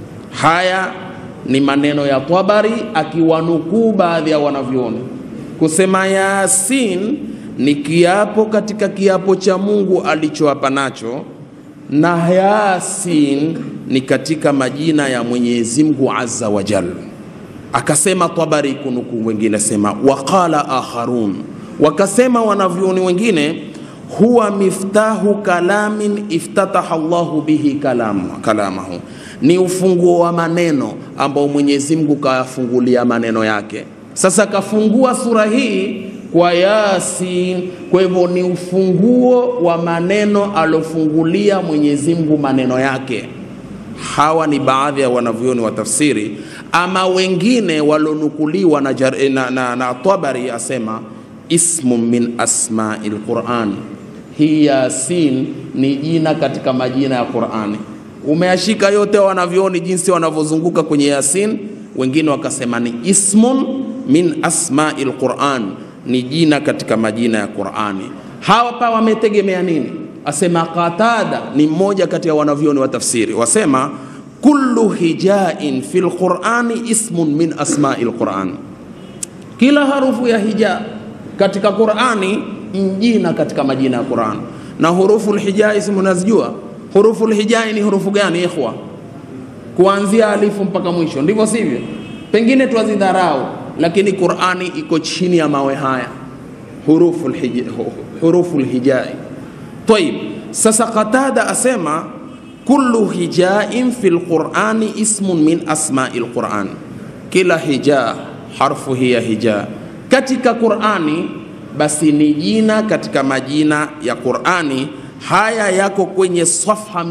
haya ni maneno ya tabari akiwanukuu baadhi ya wanavyoni kusema yasin ni kiapo katika kiapo cha mungu alichoapa nacho na yasin ni katika majina ya mwenyezi mungu azza wa jal akasema tabari kunukuu wengine sema waqala akharun wakasema wanavyoni wengine huwa miftahu kalamin iftataha llahu bihi kalamu, kalamahu ni ufunguo wa maneno ambao mwenyezi mungu kayafungulia maneno yake sasa kafungua sura hii kwa yasin kwa hivyo ni ufunguo wa maneno alofungulia mwenyezi mungu maneno yake hawa ni baadhi ya wanavyoni wa tafsiri ama wengine walionukuliwa na, jar- na, na, na tabari asema ismu min asmai lquran hii yasin ni jina katika majina ya qurani umeashika yote wanavyoni jinsi wanavyozunguka kwenye yasin wengine wakasema ni ismun min asmai lquran ni jina katika majina ya qurani hapa wametegemea nini asema qatada ni mmoja kati ya wanavyoni wa tafsiri wasema kullu hijain fi lqurani ismun min asmai lquran kila harufu ya hija katika qurani jina katika majina ya quran na hurufu lhijai si mnazijua hurufu lhijai ni hurufu gani ikhwa kuanzia alifu mpaka mwisho ndivyo sivyo pengine twazidharau lakini qurani iko chini ya mawe haya hurufu lhijai, hurufu lhijai. Taib, sasa Qatada asema kullu hijain fi lqurani ismun min asmai lquran, kila hija harfu hii ya hija katika Qurani basi ni jina katika majina ya Qurani. Haya yako kwenye safha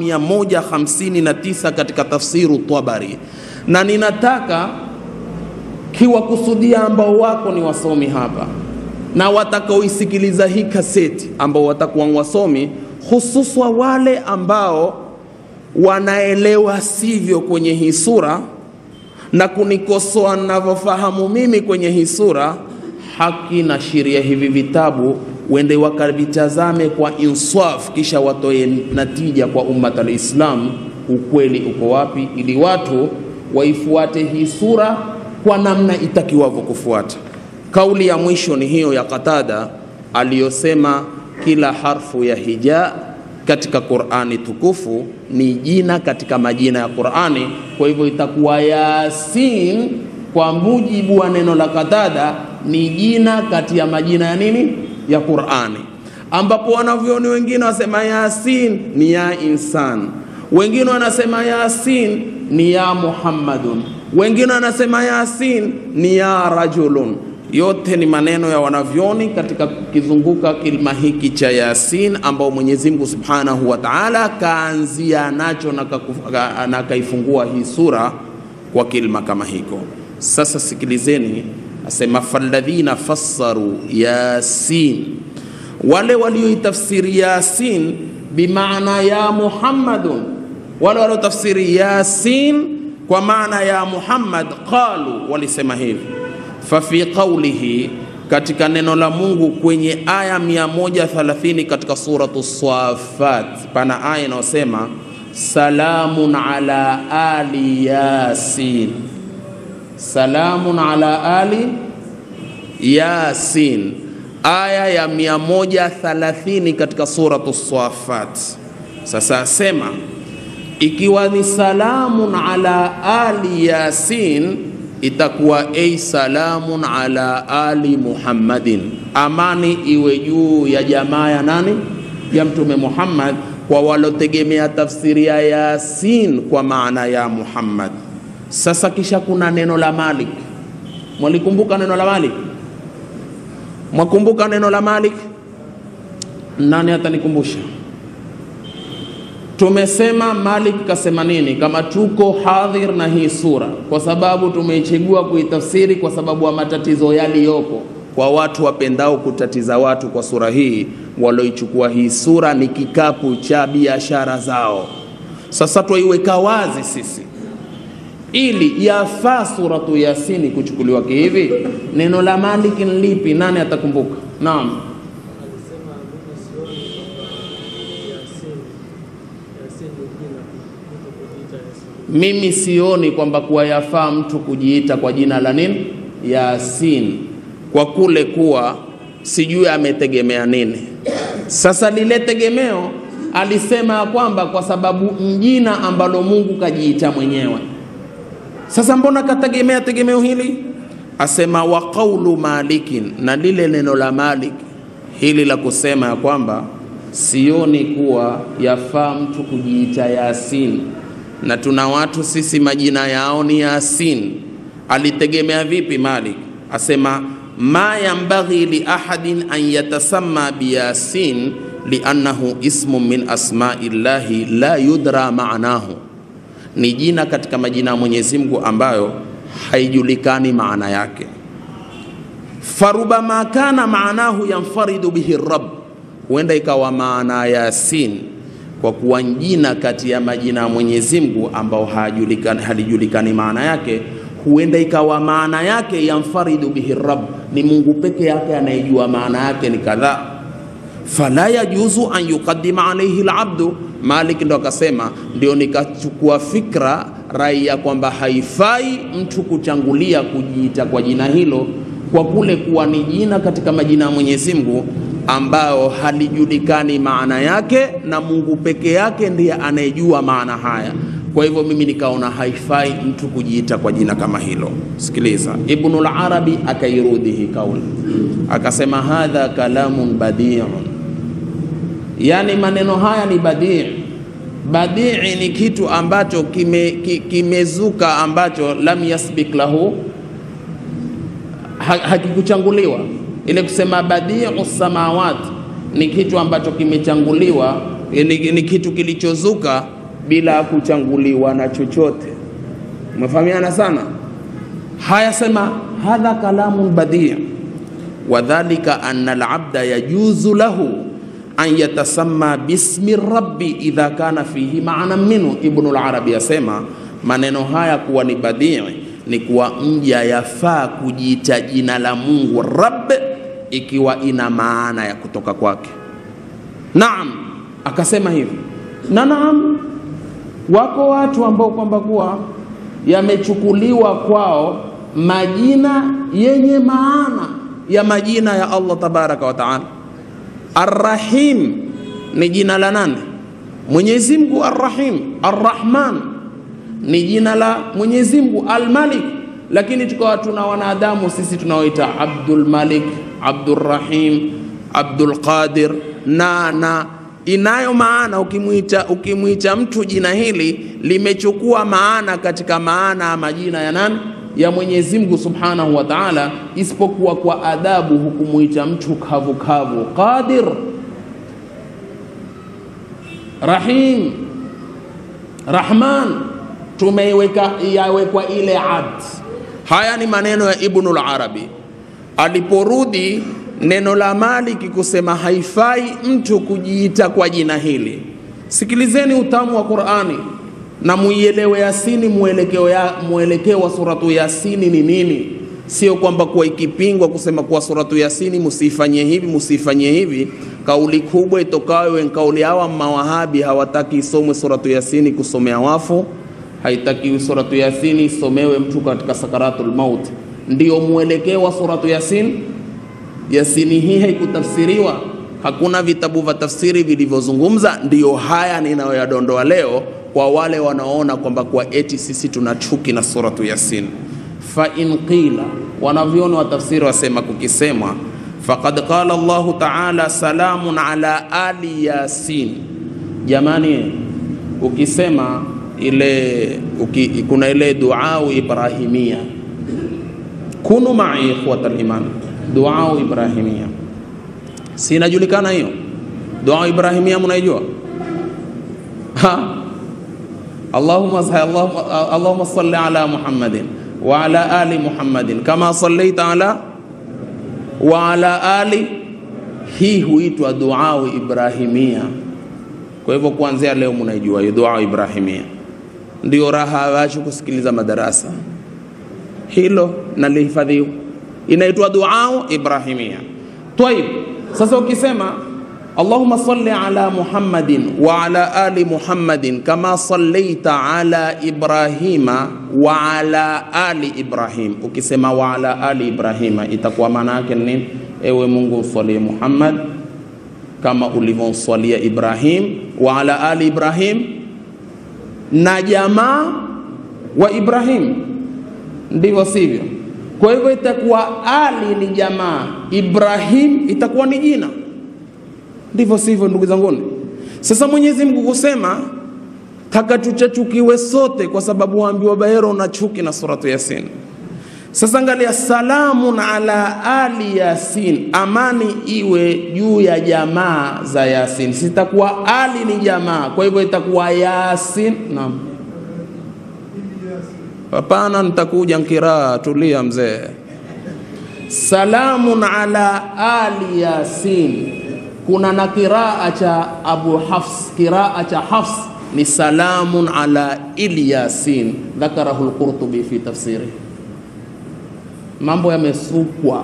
159 katika tafsiru Tabari, na ninataka kiwakusudia ambao wako ni wasomi hapa na watakaoisikiliza hii kaseti ambao watakuwa wasomi, hususwa wale ambao wanaelewa sivyo kwenye hii sura na kunikosoa ninavyofahamu mimi kwenye hii sura, haki na sheria hivi vitabu wende wakavitazame kwa insaf, kisha watoe natija kwa ummat alislam, ukweli uko wapi, ili watu waifuate hii sura kwa namna itakiwavyo kufuata. Kauli ya mwisho ni hiyo ya Qatada aliyosema kila harfu ya hija katika Qur'ani tukufu ni jina katika majina ya Qur'ani. Kwa hivyo itakuwa Yasin kwa mujibu wa neno la Qatada ni jina kati ya majina ya nini ya Qur'ani, ambapo wanavyoni wengine wasema Yasin ni ya insan, wengine wanasema Yasin ni ya Muhammadun, wengine wanasema Yasin ni ya rajulun. Yote ni maneno ya wanavyoni katika kukizunguka kilima hiki cha Yasin, ambao Mwenyezi Mungu Subhanahu wa Ta'ala kaanzia nacho na akaifungua hii sura kwa kilima kama hiko. Sasa sikilizeni, asema falladhina fassaru Yasin, wale walioitafsiri Yasin bimaana ya Muhammadun, wale waliotafsiri Yasin kwa maana ya Muhammad, qalu, walisema hivi fafi qaulihi, katika neno la Mungu kwenye aya 130 katika suratu Swafat, pana aya inayosema salamun ala ali yasin, salamun ala ali yasin, aya ya 130 katika suratu Swafat. Sasa asema ikiwa ni salamun ala ali yasin itakuwa ei salamun ala ali Muhammadin, amani iwe juu ya jamaa ya nani? Ya Mtume Muhammad, kwa walotegemea tafsiri ya Yasin kwa maana ya Muhammad. Sasa kisha kuna neno la Malik, mwalikumbuka neno la Malik? Mwakumbuka neno la Malik? Nani atanikumbusha? Tumesema Malik kasema nini? Kama tuko hadhir na hii sura, kwa sababu tumeichagua kuitafsiri kwa sababu ya matatizo yaliyopo kwa watu wapendao kutatiza watu kwa sura hii, walioichukua hii sura ni kikapu cha biashara zao. Sasa twaiweka wazi sisi ili yafaa suratu Yasini kuchukuliwa kihivi. Neno la Malik ni lipi? Nani atakumbuka? Naam. Mimi sioni kwamba kuwa yafaa mtu kujiita kwa jina la nini Yasin, kwa kule kuwa sijui ametegemea nini. Sasa lile tegemeo alisema ya kwamba kwa sababu jina ambalo Mungu kajiita mwenyewe. Sasa mbona kategemea tegemeo hili? Asema wa qaulu malikin, na lile neno la Malik hili la kusema ya kwamba sioni kuwa yafaa mtu kujiita Yasin na tuna watu sisi majina yao ni Yasin. Alitegemea vipi Malik? Asema ma yambaghi li ahadin an yatasamma biyasin liannahu ismun min asmai llahi la yudra maanahu, ni jina katika majina ya Mwenyezi Mungu ambayo haijulikani maana yake. Farubama kana maanahu yanfaridu bihi rabb, huenda ikawa maana ya Yasin kwa kuwa jina kati ya majina ya Mwenyezi Mungu ambao hajulikani halijulikani maana yake, huenda ikawa maana yake yanfaridu bihi rabb, ni Mungu peke yake anayejua maana yake ni kadhaa. Fala yajuzu an yuqaddima alayhi alabdu. Malik ndo akasema, ndio nikachukua fikra rai ya kwamba haifai mtu kuchangulia kujiita kwa jina hilo, kwa kule kuwa ni jina katika majina ya Mwenyezi Mungu ambao halijulikani maana yake na Mungu peke yake ndiye anayejua maana haya. Kwa hivyo mimi nikaona haifai mtu kujiita kwa jina kama hilo. Sikiliza, Ibnul Arabi akairudi hii kauli akasema, hadha kalamun badiun, yani maneno haya ni badii. Badii ni kitu ambacho kimezuka, kime ambacho lam yasbik lahu, hakikuchanguliwa ile kusema badiu samawat ni kitu ambacho kimechanguliwa, ni, ni kitu kilichozuka bila kuchanguliwa na chochote. Umefahamiana sana. Haya, sema hadha kalamun badi wadhalika anna alabda yajuzu lahu an yatasamma bismi rabbi idha kana fihi maana minhu. Ibnul Arabi asema maneno haya kuwa ni badii ni kuwa mja yafaa kujiita jina la Mungu Rabb ikiwa ina maana ya kutoka kwake. Naam, akasema hivi na naam, wako watu ambao kwamba kuwa yamechukuliwa kwao majina yenye maana ya majina ya Allah tabaraka wa taala. Arrahim ni jina la nani? Mwenyezi Mungu Arrahim. Arrahman ni jina la Mwenyezi Mungu Almalik, lakini tukawa tuna wanadamu sisi tunaoita Abdul Malik, Abdul Rahim, Abdul Qadir na na inayo maana ukimwita ukimwita mtu jina hili limechukua maana katika maana ya majina ya nani ya Mwenyezi Mungu Subhanahu wa Ta'ala, isipokuwa kwa adabu hukumwita mtu kavu kavu. Qadir, Rahim, Rahman, tumeiweka yawekwa ile abd. Haya ni maneno ya Ibnul Arabi aliporudi neno la Maliki kusema haifai mtu kujiita kwa jina hili. Sikilizeni utamu wa Qur'ani na muielewe Yasini, mwelekeo ya mwelekeo wa suratu Yasini ni nini. Sio kwamba kuwa ikipingwa kusema kuwa suratu Yasini musifanyie hivi musifanyie hivi. Kauli kubwa itokayo kauli hawa mawahabi hawataki isomwe suratu Yasini kusomea wafu, haitaki suratu Yasini isomewe mtu katika sakaratul maut. Ndio mwelekeo wa suratu Yasin. Yasini hii haikutafsiriwa, hakuna vitabu vya tafsiri vilivyozungumza. Ndiyo haya ninayoyadondoa leo kwa wale wanaoona kwamba kwa eti sisi tuna chuki na suratu Yasin. Fa in qila, wanavyoni wa tafsiri wasema kukisemwa, faqad qala Allahu ta'ala salamun ala ali Yasin. Jamani, ukisema ile uki, kuna ile duau Ibrahimia, kunu ma'i ikhwatal iman, duau Ibrahimia, si inajulikana hiyo duau Ibrahimia, mnaijua ha Allahumma Allahumma Allahumma salli ala Muhammadin wa ala ali Muhammadin kama sallaita ala wa ala ali. Hii huitwa duau Ibrahimia. Kwa hivyo kuanzia leo mnaijua hiyo duau Ibrahimia, ndio raha wacho kusikiliza madarasa. Hilo nalihifadhiwa, inaitwa duau Ibrahimia. Tayib, sasa ukisema Allahumma salli ala Muhammadin wa ala ali Muhammadin kama sallaita ala Ibrahima wa ala ali Ibrahim. Ukisema wa ala ali Ibrahima itakuwa maana yake nini? Ewe Mungu mswalie Muhammad kama ulivyomswalia Ibrahim wa ala ali Ibrahim na jamaa wa Ibrahim, ndivyo sivyo? Kwa hivyo itakuwa ali ni jamaa, Ibrahim itakuwa ni jina ndivyo sivyo, ndugu zanguni? Sasa Mwenyezi Mungu kusema taka tuchachukiwe sote, kwa sababu waambiwa bahero na chuki na suratu Yasin. Sasa angalia, salamun ala ali Yasin, amani iwe juu ya jamaa za Yasin. Sitakuwa ali ni jamaa, kwa hivyo itakuwa Yasin. Naam, hapana, nitakuja nkiraa. Tulia mzee. Salamun ala ali Yasin kuna na kiraa cha Abu Hafs, kiraa cha Hafs ni salamun ala Ilyasin, dhakarahu al-Qurtubi fi tafsiri. Mambo yamesukwa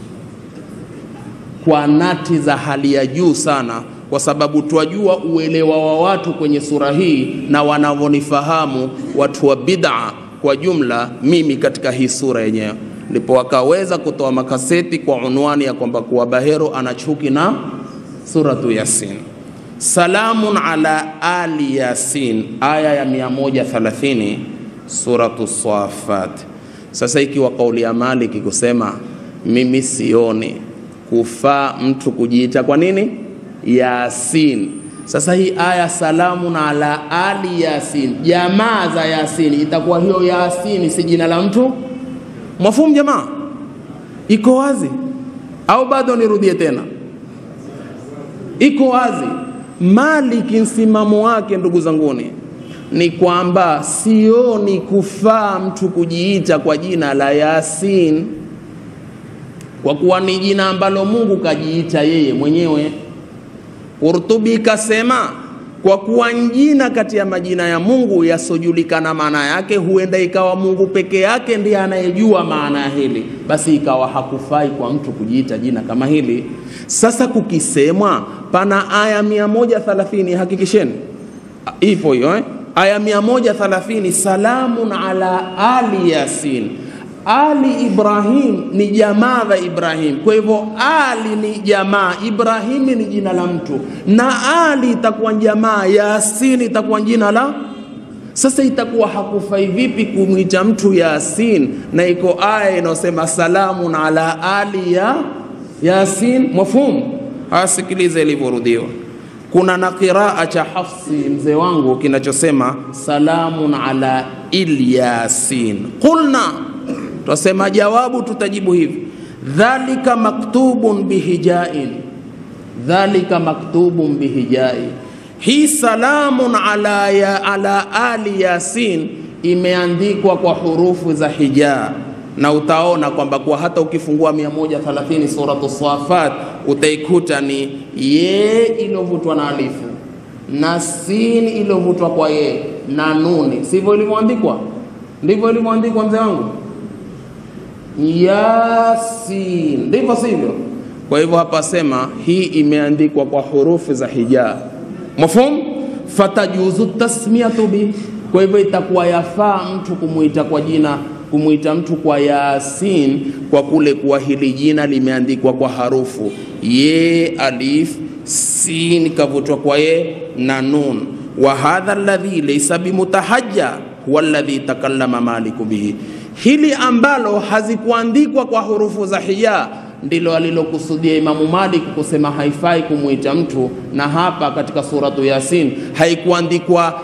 kwa nati za hali ya juu sana, kwa sababu twajua uelewa wa watu kwenye sura hii na wanavyonifahamu watu wa bid'a kwa jumla, mimi katika hii sura yenyewe ndipo wakaweza kutoa makaseti kwa unwani ya kwamba kuwa Bahero ana chuki na suratu Yasin. Salamun ala ali Yasin, aya ya 130 suratu Swafat. Sasa ikiwa kauli ya Maliki kusema mimi sioni kufaa mtu kujiita kwa nini Yasin. Sasa hii aya salamun ala ali Yasin, jamaa za Yasin, itakuwa hiyo Yasin si jina la mtu mwafumu? Jamaa, iko wazi au bado nirudie tena? iko wazi. Maliki msimamo wake, ndugu zanguni, ni kwamba sioni kufaa mtu kujiita kwa jina la Yasin, kwa kuwa ni jina ambalo Mungu kajiita yeye mwenyewe. Qurtubi kasema kwa kuwa jina kati ya majina ya Mungu yasiojulikana maana yake, huenda ikawa Mungu peke yake ndiye anayejua maana ya hili, basi ikawa hakufai kwa mtu kujiita jina kama hili. Sasa kukisemwa pana aya 130 hakikisheni ipo hiyo eh? aya 130 salamun ala ali yasin ali Ibrahim ni jamaa wa Ibrahim. Kwa hivyo Ali ni jamaa, Ibrahimi ni jina la mtu, na Ali itakuwa jamaa, Yasin itakuwa jina la. Sasa itakuwa hakufai vipi kumwita mtu Yasin na iko aya inayosema salamun ala ali ya Yasin? Mafhumu? Asikilize ilivyorudiwa. Kuna na qiraa cha Hafsi mzee wangu kinachosema salamun ala Ilyasin. Qulna Twasema jawabu, tutajibu hivi dhalika maktubun bihijain, dhalika maktubun bihijai. Hii salamun ala, ya, ala ali yasin imeandikwa kwa hurufu za hijaa, na utaona kwamba kwa hata ukifungua 130 suratu Safat utaikuta ni ye iliyovutwa na alifu na sin iliyovutwa kwa ye na nuni, sivyo ilivyoandikwa? Ndivyo ilivyoandikwa mzee wangu Yasin, ndivyo sivyo? Kwa hivyo hapa sema hii imeandikwa kwa hurufi za hijaa, mafhum. Fatajuzu tasmiyatu bi, kwa hivyo itakuwa yafaa mtu kumwita kwa jina, kumwita mtu kwa Yasin kwa kule kuwa hili jina limeandikwa kwa harufu ye, alif, sin kavutwa kwa ye na nun. Wa hadha alladhi laysa bimutahajja huwa alladhi takallama Maliku bihi hili ambalo hazikuandikwa kwa hurufu za hija ndilo alilokusudia Imamu Malik kusema haifai kumwita mtu, na hapa katika suratu Yasin haikuandikwa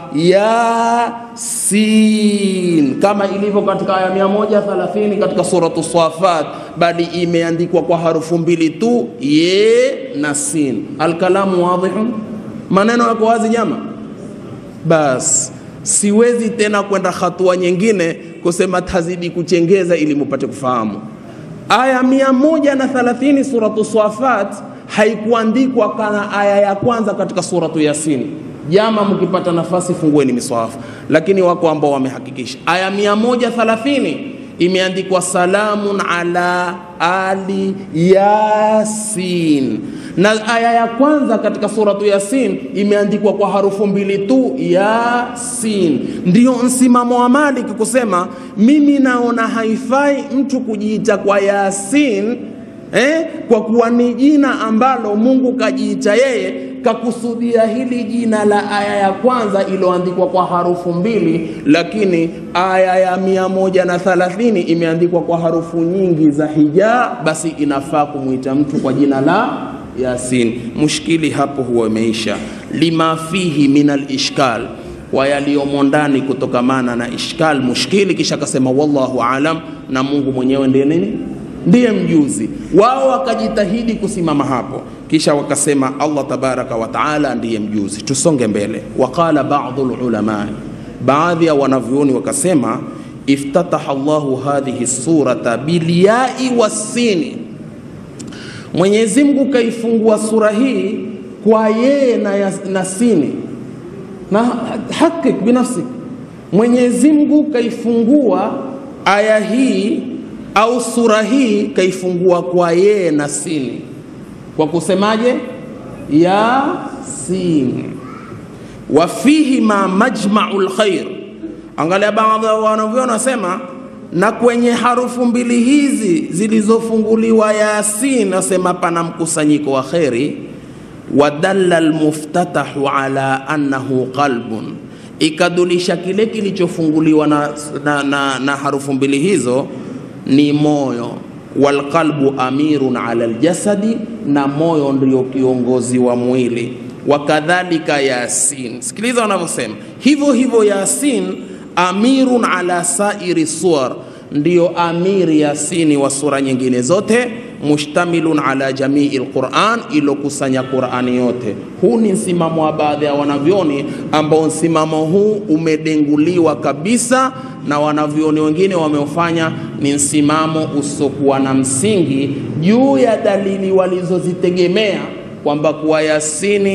Yasin kama ilivyo katika aya 130 katika suratu Safat, bali imeandikwa kwa harufu mbili tu, ye na sin. Alkalamu wadhihun, maneno yako wazi jama. Bas, siwezi tena kwenda hatua nyingine kusema tazidi kuchengeza ili mupate kufahamu. Aya mia moja na thalathini suratu Swafat haikuandikwa kana aya ya kwanza katika suratu Yasin. Jama, mkipata nafasi fungueni miswafu, lakini wako ambao wamehakikisha aya mia moja thalathini imeandikwa salamun ala ali Yasin, na aya ya kwanza katika suratu Yasin imeandikwa kwa harufu mbili tu, Yasin. Ndiyo msimamo wa Malik kusema mimi naona haifai mtu kujiita kwa Yasin eh, kwa kuwa ni jina ambalo Mungu kajiita yeye kakusudia hili jina la aya ya kwanza iliyoandikwa kwa harufu mbili, lakini aya ya mia moja na thalathini imeandikwa kwa harufu nyingi za hija, basi inafaa kumwita mtu kwa jina la Yasin. Mushkili hapo huwa imeisha, lima fihi min alishkal, kwa yaliyomo ndani kutokamana na ishkal, mushkili. Kisha akasema wallahu alam, na Mungu mwenyewe ndiye nini ndiye mjuzi wao. Wakajitahidi kusimama hapo, kisha wakasema Allah tabaraka wa taala ndiye mjuzi. Tusonge mbele. Waqala ba'dhu ulama, baadhi ya wanavyuoni wakasema, iftataha Allahu hadhihi surata bilyai wassini, Mwenyezi Mungu kaifungua sura hii kwa yeye na, na sini na hakik binafsi. Mwenyezi Mungu kaifungua aya hii au sura hii kaifungua kwa yeye na sini, kwa kusemaje? Yasin. Wa fihi ma majmau lkhair. Angalia, baadhi ya wanavyoona wasema, na kwenye harufu mbili hizi zilizofunguliwa Yasin, nasema pana mkusanyiko wa kheri. Wadalla almuftatahu ala annahu qalbun, ikadulisha kile kilichofunguliwa na, na, na, na harufu mbili hizo ni moyo. Walqalbu amirun ala aljasadi, na moyo ndio kiongozi wa mwili. Wakadhalika Yasin, sikiliza wanavyosema hivyo hivyo. Yasin amirun ala sairi suwar, ndiyo amiri Yasini wa sura nyingine zote. Mushtamilun ala jamii lquran, ilokusanya Qurani yote. Huu ni msimamo wa baadhi ya wanavyoni ambao msimamo huu umedenguliwa kabisa na wanavyoni wengine wameufanya ni msimamo usiokuwa na msingi juu ya dalili walizozitegemea kwamba kuwa Yasini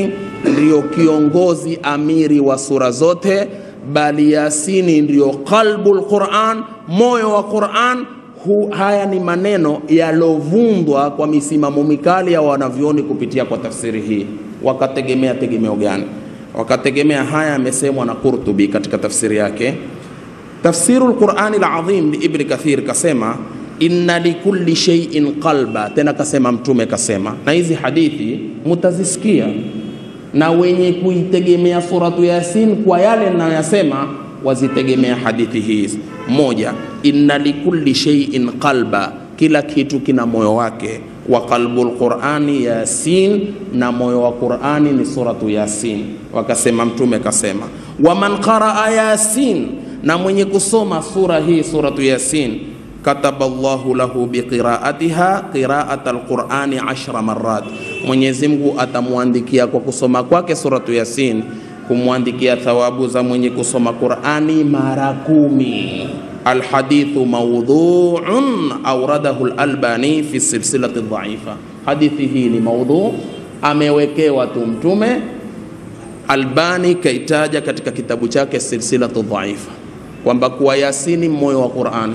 ndiyo kiongozi amiri wa sura zote, bali Yasini ndiyo qalbul Quran, moyo wa Quran. Hu, haya ni maneno yalovundwa kwa misimamo mikali ya wanavyoni kupitia kwa tafsiri hii. Wakategemea tegemeo gani? Wakategemea haya yamesemwa na Qurtubi katika tafsiri yake Tafsiru lqurani ladhim liibni Kathir kasema inna likulli shay'in qalba, tena kasema Mtume kasema, na hizi hadithi mutazisikia, na wenye kuitegemea suratu Yasin kwa yale ninayoyasema wazitegemea hadithi hizi. Moja, inna likulli shay'in qalba, kila kitu kina moyo wake. Wa qalbu lqurani Yasin, na moyo wa Qurani ni suratu Yasin. Wakasema Mtume kasema, waman qaraa Yasin na mwenye kusoma sura hii suratu Yasin, kataba Allahu lahu biqiraatiha qiraata alqurani ashra marat, Mwenyezi Mungu atamwandikia kwa kusoma kwake suratu Yasin, kumwandikia thawabu za mwenye kusoma Qurani mara kumi. Alhadithu maudhuun auradahu Lalbani fi silsilati dhaifa, hadithi hii ni maudhu, amewekewa tu Mtume. Albani kaitaja katika kitabu chake silsilatu dhaifa kwamba kuwa Yasini moyo wa Qur'ani,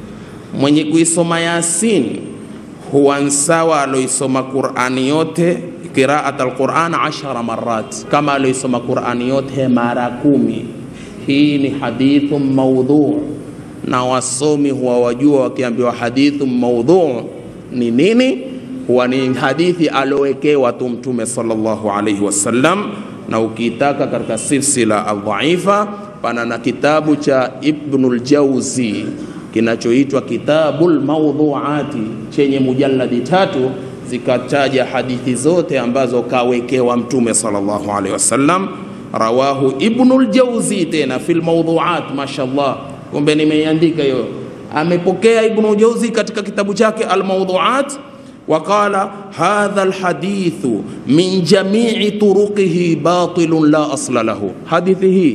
mwenye kuisoma Yasini huwa sawa aloisoma Qur'ani yote qiraat alquran ashara marat, kama aloisoma Qur'ani yote mara kumi. Hii ni hadithu maudhu, na wasomi huwa wajua wakiambiwa hadithu maudhu ni nini, huwa ni hadithi alowekewa tu Mtume sallallahu alaihi wasallam, na ukiitaka katika silsila aldhaifa pana na kitabu cha Ibnul Jauzi kinachoitwa Kitabul Maudhuati chenye mujalladi tatu zikataja hadithi zote ambazo kawekewa Mtume sallallahu alaihi wasallam. Rawahu Ibnul Jauzi tena fil mawdhuat, mashallah, kumbe nimeiandika hiyo. Amepokea Ibnul Jauzi katika kitabu chake Al Mawdhuat waqala hadha alhadithu min jamii turuqihi batilun la asla lahu, hadithi hii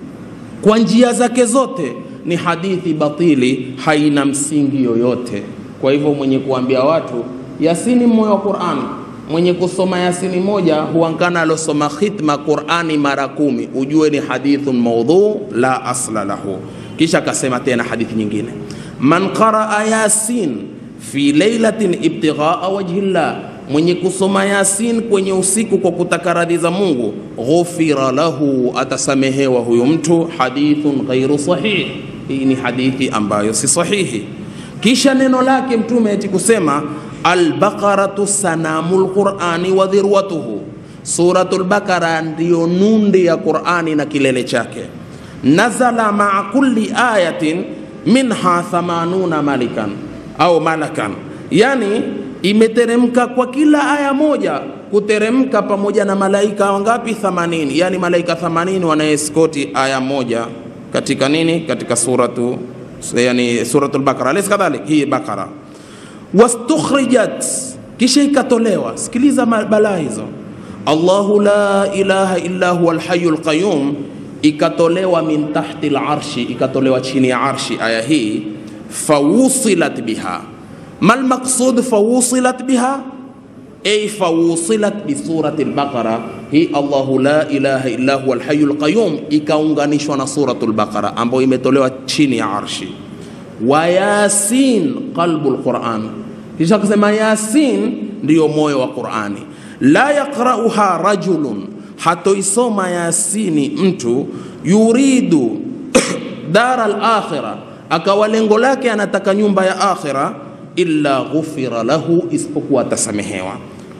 kwa njia zake zote ni hadithi batili, haina msingi yoyote. Kwa hivyo mwenye kuambia watu Yasini moyo wa Qur'ani, mwenye kusoma Yasini moja huankana alosoma khitma Qur'ani mara kumi, ujue ni hadithun maudhu la asla lahu. Kisha akasema tena hadithi nyingine, man qaraa yasin fi lailatin ibtighaa wajhi llah mwenye kusoma Yasin kwenye usiku kwa kutaka radhi za Mungu, ghufira lahu, atasamehewa huyo mtu. Hadithun ghairu sahih, hii ni hadithi ambayo si sahihi. Kisha neno lake Mtume eti kusema albaqaratu sanamul qurani wa dhirwatuhu, suratul Baqara ndiyo nundi ya Qurani na kilele chake. Nazala maa kulli ayatin minha thamanuna malikan au malakan, yani imeteremka kwa kila aya moja kuteremka pamoja na malaika wangapi? 80. Yani malaika 80 wanaeskoti aya moja katika nini? Katika suratu yani suratul Baqara, alaysa kadhalik? Hii Baqara wastukhrijat, kisha ikatolewa. Sikiliza balaa hizo. Allahu la ilaha illa huwa alhayyul qayyum, ikatolewa min tahti alarshi, ikatolewa chini ya arshi. Aya hii fawusilat biha mal maqsud fawusilat biha ay fawusilat bi surati al-Baqara. Hii Allahu la ilaha illa huwa al-hayyul qayyum ikaunganishwa na suratul Baqara ambayo imetolewa chini ya arshi. Wa yasin qalbul Quran, kisha kusema Yasin ndiyo moyo wa Qurani. La yaqra'uha rajulun, hatoisoma Yasini mtu yuridu dara al-akhirah, akawa lengo lake anataka nyumba ya akhira illa ghufira lahu, isipokuwa atasamehewa.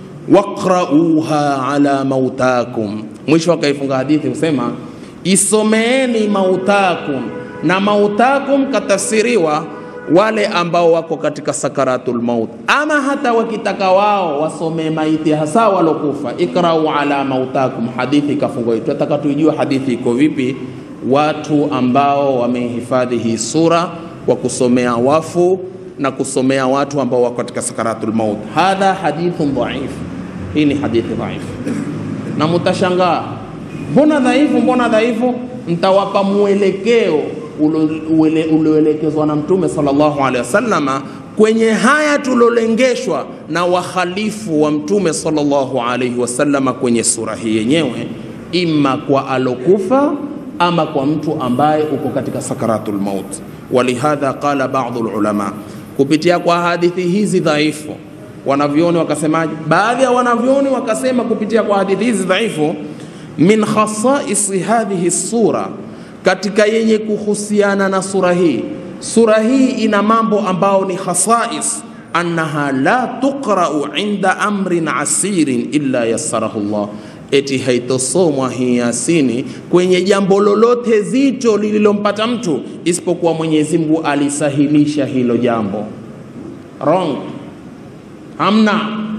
Waqrauha ala mautakum, mwisho akaifunga hadithi kusema isomeeni mautakum, na mautakum katafsiriwa wale ambao wako katika sakaratul maut, ama hata wakitaka wao wasomee maiti, hasa walokufa. Ikrau ala mautakum, hadithi ikafungwa. Tunataka tuijue hadithi iko vipi, watu ambao wamehifadhi hii sura kwa kusomea wafu na kusomea watu ambao wako katika sakaratul maut. Hadha hadithun dhaif, hii ni hadithi dhaifu. Na mutashangaa mbona dhaifu, mbona dhaifu? Mtawapa mwelekeo ulioelekezwa na Mtume sallallahu alaihi wasallama kwenye haya tulolengeshwa na wakhalifu wa Mtume sallallahu alaihi wasallama kwenye sura hii yenyewe, imma kwa alokufa ama kwa mtu ambaye uko katika sakaratul maut. Walihadha qala baadhi ulama, kupitia kwa hadithi hizi dhaifu wanavyoni wakasemaje? Baadhi ya wanavyoni wakasema kupitia kwa hadithi hizi dhaifu, min khasaisi hadhihi sura, katika yenye kuhusiana na sura hii. Sura hii ina mambo ambao ni khasais, annaha la tuqrau inda amrin asirin illa yassarahu Allah, eti haitosomwa hii Yasini kwenye jambo lolote zito lililompata mtu isipokuwa Mwenyezi Mungu alisahilisha hilo jambo. Wrong hamna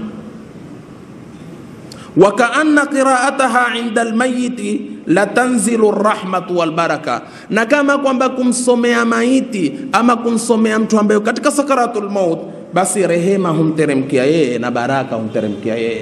wakaanna qiraataha inda almayiti latanzilu rahmatu walbaraka, na kama kwamba kumsomea maiti ama kumsomea mtu ambaye katika sakaratul maut, basi rehema humteremkia yeye na baraka humteremkia yeye.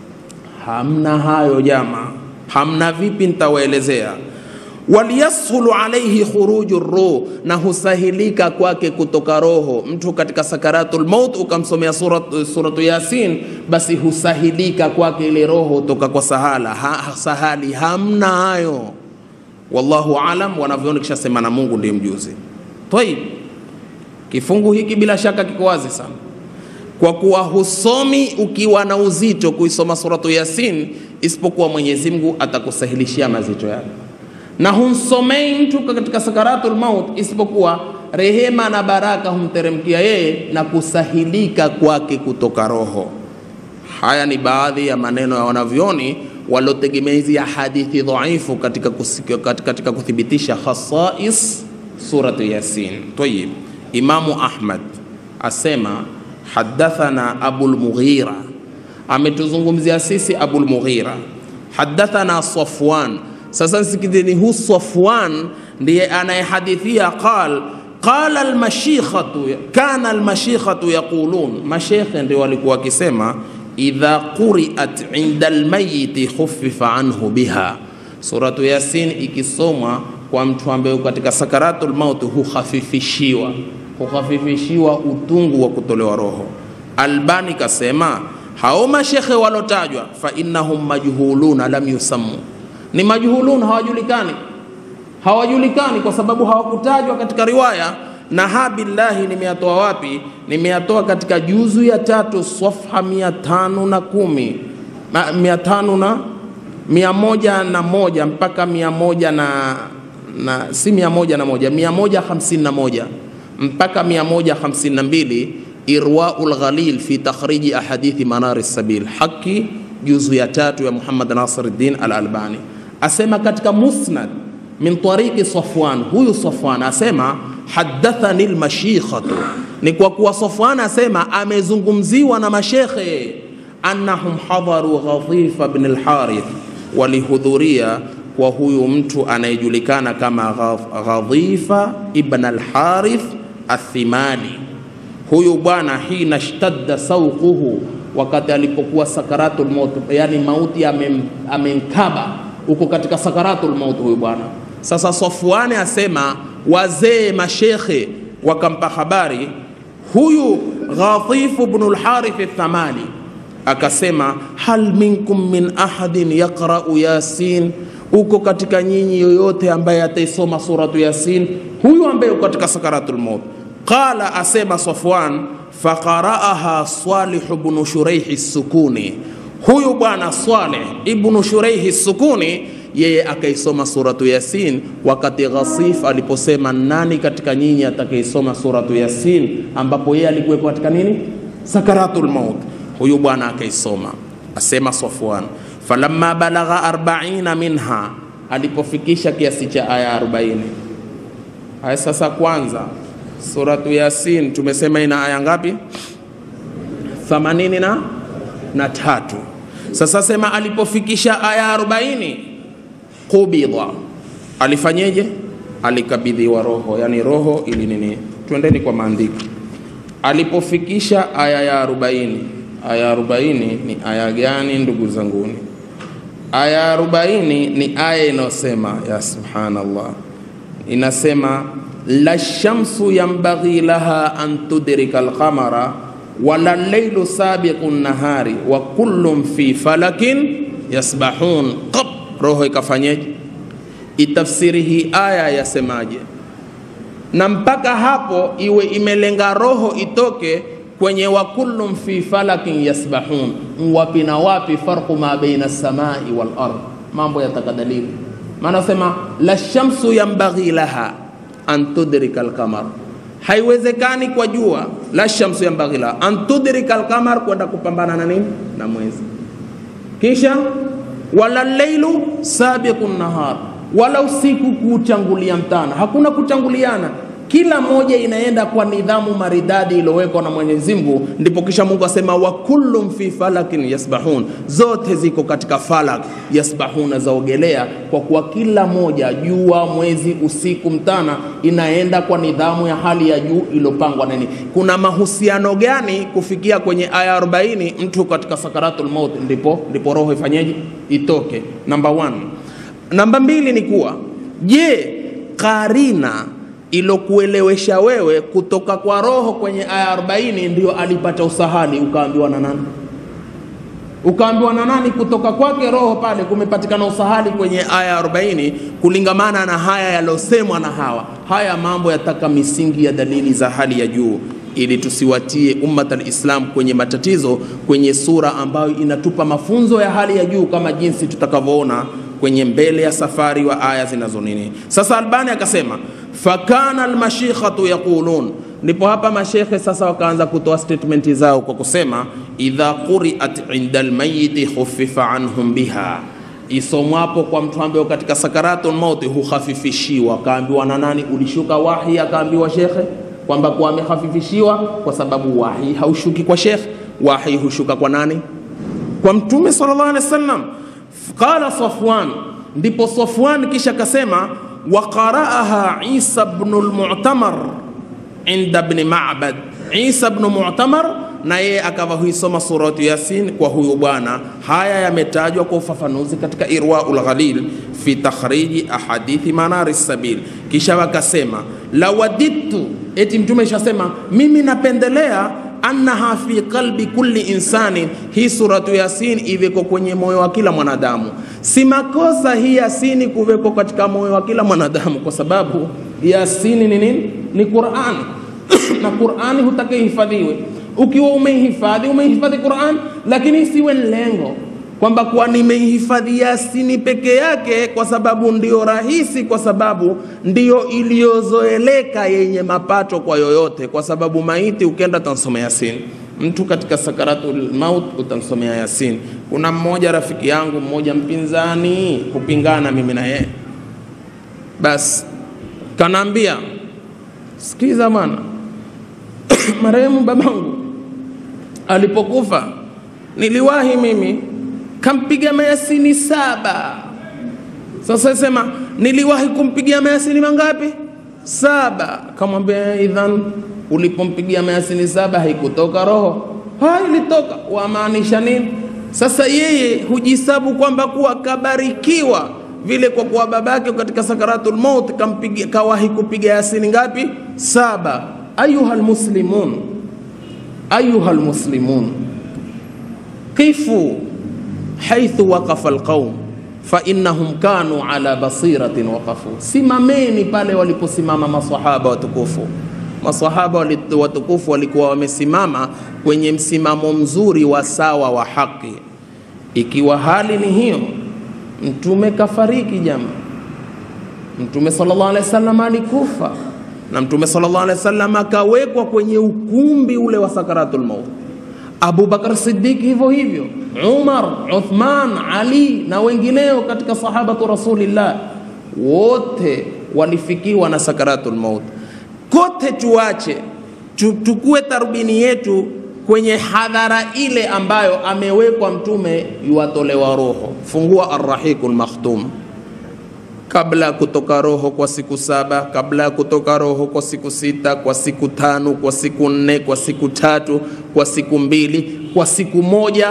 Hamna hayo jama, hamna. Vipi? Nitawaelezea waliyashulu alaihi khuruju ruh, na husahilika kwake kutoka roho. Mtu katika sakaratul maut ukamsomea surat, suratu Yasin, basi husahilika kwake ile roho toka kwa sahala ha, sahali. Hamna hayo, wallahu alam. Wanavyoona kisha sema na Mungu ndiye mjuzi. Tayib, kifungu hiki bila shaka kiko wazi sana, kwa kuwa husomi ukiwa na uzito kuisoma suratu Yasin, isipokuwa Mwenyezi Mungu atakusahilishia mazito yake na humsomei mtu katika sakaratul maut isipokuwa rehema na baraka humteremkia yeye na kusahilika kwake kutoka roho. Haya ni baadhi ya maneno ya wanavyoni waliotegemea hizi hadithi dhaifu katika, katika, katika kuthibitisha khasais suratu Yasin. Tayib, Imamu Ahmad asema hadathana Abul Mughira, ametuzungumzia sisi Abul Mughira. Hadathana Safwan sasa sikizeni, hu Safwan ndiye anayehadithia qal qala almashikhatu kana almashikhatu yaqulun, mashekhe ndio walikuwa wakisema idha quriat inda almayiti khuffifa anhu biha, suratu Yasin ikisomwa kwa mtu ambaye katika sakaratul maut hukhafifishiwa hukhafifishiwa utungu wa kutolewa roho. Albani kasema hao mashekhe walotajwa fa innahum majhuluna lam yusammu ni majhulun, hawajulikani, hawajulikani kwa sababu hawakutajwa katika riwaya. Na ha billahi, nimeyatoa wapi? Nimeyatoa katika juzu ya tatu safha mia tano na kumi mia tano na mia moja na moja mpaka mia moja na, na si mia moja na moja mia moja hamsini na moja mpaka mia moja hamsini na mbili Irwaul Ghalil fi takhriji ahadithi Manari Sabil, haki juzu ya tatu ya Muhammad Nasiruddin Al-Albani asema katika musnad min tariqi Safwan, huyu Safwan asema hadathani almashikhatu, ni kwa kuwa Safwan asema amezungumziwa na mashekhe, annahum hadharu Ghadhifa ibn al-Harith, walihudhuria kwa huyu mtu anayejulikana kama Ghadhifa ibn al-Harith athimali. Huyu bwana hina shtadda sauquhu, wakati alipokuwa sakaratul maut, yani mauti amemkaba uko katika sakaratul maut huyu bwana. Sasa Safwani asema wazee mashekhe wakampa habari huyu Ghatif ibn al-Harith al-Thamali, akasema hal minkum min ahadin yaqra'u Yasin, uko katika nyinyi yoyote ambaye ataisoma suratu Yasin, huyu ambaye uko katika sakaratul maut. Qala, asema Safwan, faqara'aha Salih ibn Shuraih as-Sukuni huyu bwana Saleh ibnu Shuraihi Sukuni yeye akaisoma suratu Yasin wakati Ghasif aliposema nani katika nyinyi atakaisoma suratu Yasin, ambapo yeye alikuwepo katika nini, sakaratul maut. Huyu bwana akaisoma, asema Safwan, falamma balagha arbaina minha, alipofikisha kiasi cha aya 40. Aya sasa, kwanza suratu Yasin tumesema ina aya ngapi? 80 na na tatu. Sasa sema alipofikisha aya 40 kubidha, alifanyeje? Alikabidhiwa roho, yani roho ili nini? Twendeni kwa maandiko. Alipofikisha aya ya 40, aya 40 ni aya gani ndugu zanguni? Aya ya 40 ni aya inayosema ya subhanallah, inasema la shamsu yambaghi laha an tudrika alqamara wala lailu sabiqu nahari wa kullum fi falakin yasbahun qab roho ikafanyeje itafsiri hii aya yasemaje na mpaka hapo iwe imelenga roho itoke kwenye wa kullum fi falakin yasbahun wapi na wapi farqu ma baina samai wal ard mambo yataka dalili maana sema la shamsu yambaghi laha an tudrika alqamar haiwezekani kwa jua la shamsu yambaghi laha an tudrika alqamar kwenda kupambana na nini na mwezi kisha wala lailu sabiqu nahar wala usiku kuutangulia mtana hakuna kutanguliana kila moja inaenda kwa nidhamu maridadi iliyowekwa na Mwenyezi Mungu, ndipo kisha Mungu asema wa kullum fi falakin yasbahun, zote ziko katika falak yasbahuna, zaogelea, kwa kuwa kila moja, jua, mwezi, usiku, mtana, inaenda kwa nidhamu ya hali ya juu iliyopangwa nini. Kuna mahusiano gani kufikia kwenye aya 40 mtu katika sakaratul maut, ndipo ndipo roho ifanyeje, itoke. Namba 1. Namba mbili ni kuwa je, karina ilokuelewesha wewe kutoka kwa roho kwenye aya 40 ndio alipata usahali, ukaambiwa na nani? Ukaambiwa na nani? Kutoka kwake roho pale kumepatikana usahali kwenye aya 40, kulingamana na haya yalosemwa na hawa. Haya mambo yataka misingi ya dalili za hali ya juu ili tusiwatie ummat alislam kwenye matatizo kwenye sura ambayo inatupa mafunzo ya hali ya juu kama jinsi tutakavyoona kwenye mbele ya safari wa aya zinazo nini. Sasa Albani akasema fakana almashikhatu yaqulun, ndipo hapa mashekhe sasa wakaanza kutoa statement zao kwa kusema idha quriat inda almayiti khufifa anhum biha, isomwapo kwa mtu ambaye katika sakaratul mauti hukhafifishiwa. Kaambiwa na nani? Ulishuka wahi, akaambiwa shekhe kwamba kuwa amehafifishiwa kwa sababu wahi haushuki kwa shekhe, wahi hushuka kwa nani? Kwa Mtume sallallahu alaihi wasallam. Qala Safwan, ndipo Safwan kisha kasema wa qara'aha Isa ibn al-Mu'tamar inda ibn Ma'bad. Isa ibn Mu'tamar na yeye akawa huisoma suratu Yasin kwa huyu bwana. Haya yametajwa kwa ufafanuzi katika Irwaul Ghalil fi takhriji ahadithi manari sabil. Kisha wakasema lawadittu, eti mtume ishasema mimi napendelea annaha fi qalbi kulli insani, hii suratu Yasin iweko kwenye moyo wa kila mwanadamu. Si makosa hii Yasini kuweko katika moyo wa kila mwanadamu, kwa sababu Yasini ni nini? Ni Qur'an na Qur'ani hutaka ihifadhiwe. Ukiwa umeihifadhi umeihifadhi Qur'an, lakini isiwe lengo kwamba kuwa nimeihifadhi Yasini peke yake kwa sababu ndio rahisi, kwa sababu ndio iliyozoeleka yenye mapato kwa yoyote, kwa sababu maiti ukienda utansomea Yasini, mtu katika sakaratul maut utamsomea Yasini. Kuna mmoja rafiki yangu mmoja mpinzani, kupingana mimi na yeye, basi kanaambia, sikiza bwana, marehemu babangu alipokufa niliwahi mimi kampiga mayasini saba. Sasa sema niliwahi kumpigia mayasini mangapi? Saba. Kamwambia idhan, ulipompigia mayasini saba haikutoka roho? Ha, ilitoka. Wamaanisha nini? Sasa yeye hujisabu kwamba kuwa kabarikiwa vile kwa kuwa babake katika sakaratul maut kampigia, kawahi kupiga yasini ngapi? Saba. Ayuha almuslimun, ayuha almuslimun, qifu haithu waqafa alqaum fa innahum kanu ala basiratin waqafu, simameni pale waliposimama masahaba watukufu. Masahaba watukufu walikuwa wamesimama kwenye msimamo mzuri wa sawa wa haki. Ikiwa hali ni hiyo, mtume kafariki jama, mtume sallallahu alaihi wasallam alikufa na mtume sallallahu alaihi wasallam akawekwa kwenye ukumbi ule wa sakaratul maut. Abu Bakar Siddiq hivyo hivyo, Umar, Uthman, Ali na wengineo katika sahabatu Rasulillah, wote walifikiwa na sakaratul maut. Kote tuache tukue tarbini yetu kwenye hadhara ile ambayo amewekwa mtume yuwatolewa roho. Fungua Arrahiqul Makhtum kabla ya kutoka roho kwa siku saba, kabla ya kutoka roho kwa siku sita, kwa siku tano, kwa siku nne, kwa siku tatu, kwa siku mbili, kwa siku moja,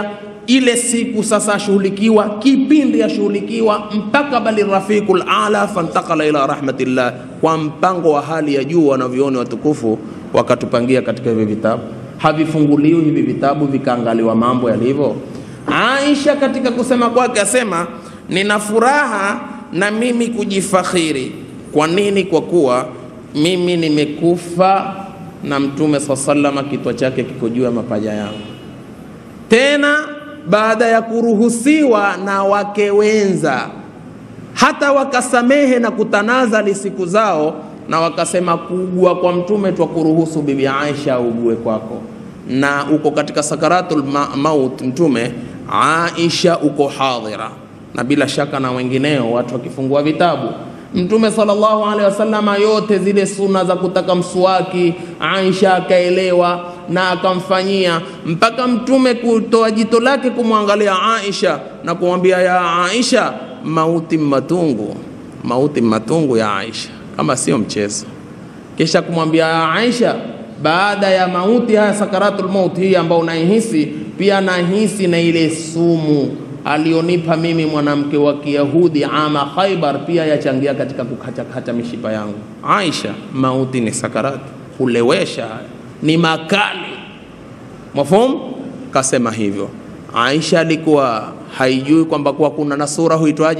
ile siku sasa ashughulikiwa, kipindi ashughulikiwa mpaka bali rafiqul ala fantakala ila rahmatillah, kwa mpango wa hali ya juu. Wanavyoni watukufu wakatupangia katika hivi vitabu, havifunguliwi hivi vitabu vikaangaliwa mambo yalivyo. Aisha katika kusema kwake asema, nina furaha na mimi kujifakhiri. Kwa nini? Kwa kuwa mimi nimekufa na Mtume saa salama, kitwa chake kiko juu ya mapaja yangu tena baada ya kuruhusiwa na wake wenza, hata wakasamehe na kutanazali siku zao, na wakasema kuugua kwa mtume twa kuruhusu bibi Aisha augue kwako, na uko katika sakaratul ma maut mtume Aisha uko hadhira, na bila shaka na wengineo, watu wakifungua vitabu Mtume sallallahu alaihi wasallama, yote zile suna za kutaka mswaki Aisha akaelewa na akamfanyia, mpaka mtume kutoa jito lake kumwangalia Aisha na kumwambia ya Aisha, mauti matungu, mauti matungu ya Aisha, kama sio mchezo. Kisha kumwambia ya Aisha, baada ya mauti haya sakaratul maut hii ambao unaihisi, pia nahisi na ile sumu alionipa mimi mwanamke wa Kiyahudi ama Khaibar, pia yachangia katika kukatakata mishipa yangu. Aisha, mauti ni sakarati, hulewesha, ni makali. Mafhum? Kasema hivyo. Aisha alikuwa haijui kwamba kuwa kuna na sura huitwaje,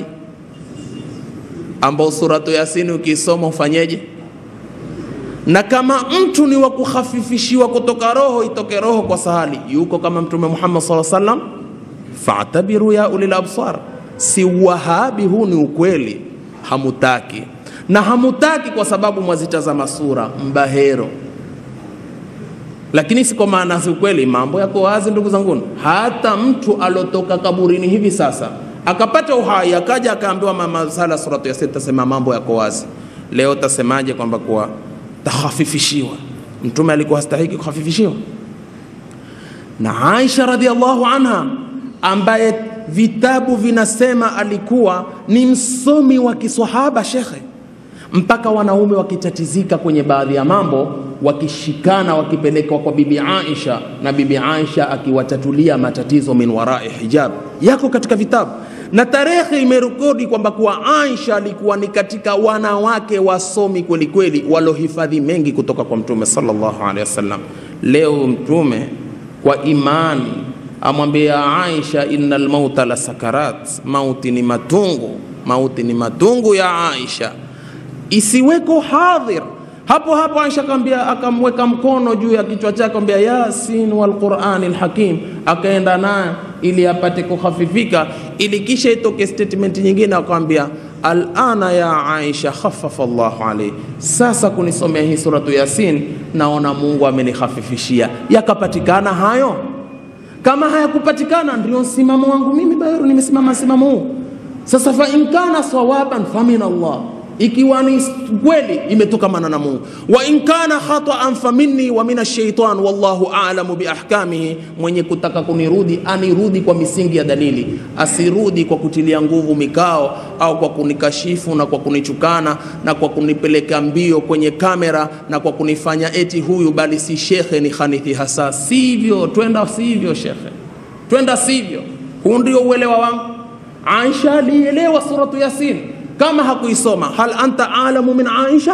ambao suratu Yasini ukisoma ufanyeje? na kama mtu ni wa kukhafifishiwa kutoka roho, itoke roho kwa sahali, yuko kama Mtume Muhammad sallallahu alaihi wasallam fatabiru ya ulil absar. Si wahabi, huu ni ukweli, hamutaki na hamutaki kwa sababu mwazitazama sura mbahero, lakini si kwa maana si ukweli. Mambo yako wazi, ndugu zangu. Hata mtu alotoka kaburini hivi sasa akapata uhai akaja akaambiwa mama sala suratu Yasin, tasema mambo yako wazi. Leo tasemaje kwamba kuwa tahafifishiwa? Mtume alikuwa hastahiki kuhafifishiwa? Na Aisha radhiallahu anha ambaye vitabu vinasema alikuwa ni msomi wa kiswahaba shekhe, mpaka wanaume wakitatizika kwenye baadhi ya mambo, wakishikana wakipelekwa kwa bibi Aisha, na bibi Aisha akiwatatulia matatizo min warai hijab, yako katika vitabu na tarehe imerekodi kwamba kuwa Aisha alikuwa ni katika wanawake wasomi kweli kweli, walohifadhi mengi kutoka kwa Mtume sallallahu alaihi wasallam. Leo Mtume kwa imani amwambia Aisha, innal mauta la sakarat, mauti ni matungu, mauti ni matungu ya Aisha, isiweko hadhir hapo hapo. Aisha akamwambia, akamweka mkono juu ya kichwa chake, akamwambia yasin wal qur'anil hakim, akaenda naye ili apate kukhafifika, ili kisha itoke statement nyingine, akamwambia alana ya Aisha khaffafa Allahu alayhi, sasa kunisomea hii suratu Yasin, naona Mungu amenihafifishia. Yakapatikana hayo kama hayakupatikana, ndio msimamo wangu mimi Baheru, nimesimama msimamo huu. Sasa fa in kana sawaban fa min Allah, ikiwa ni kweli imetokamana na Mungu, wa in kana khataan fa minni wa min ash-shaytan wallahu a'lamu bi ahkamihi. Mwenye kutaka kunirudi anirudi kwa misingi ya dalili, asirudi kwa kutilia nguvu mikao au kwa kunikashifu na kwa kunichukana na kwa kunipeleka mbio kwenye kamera na kwa kunifanya eti huyu bali si shekhe, ni khanithi hasa. Sivyo, twenda sivyo shekhe, twenda sivyo. Huu ndio uelewa wangu. Aisha alielewa suratu Yasin kama hakuisoma. Hal anta alamu min Aisha,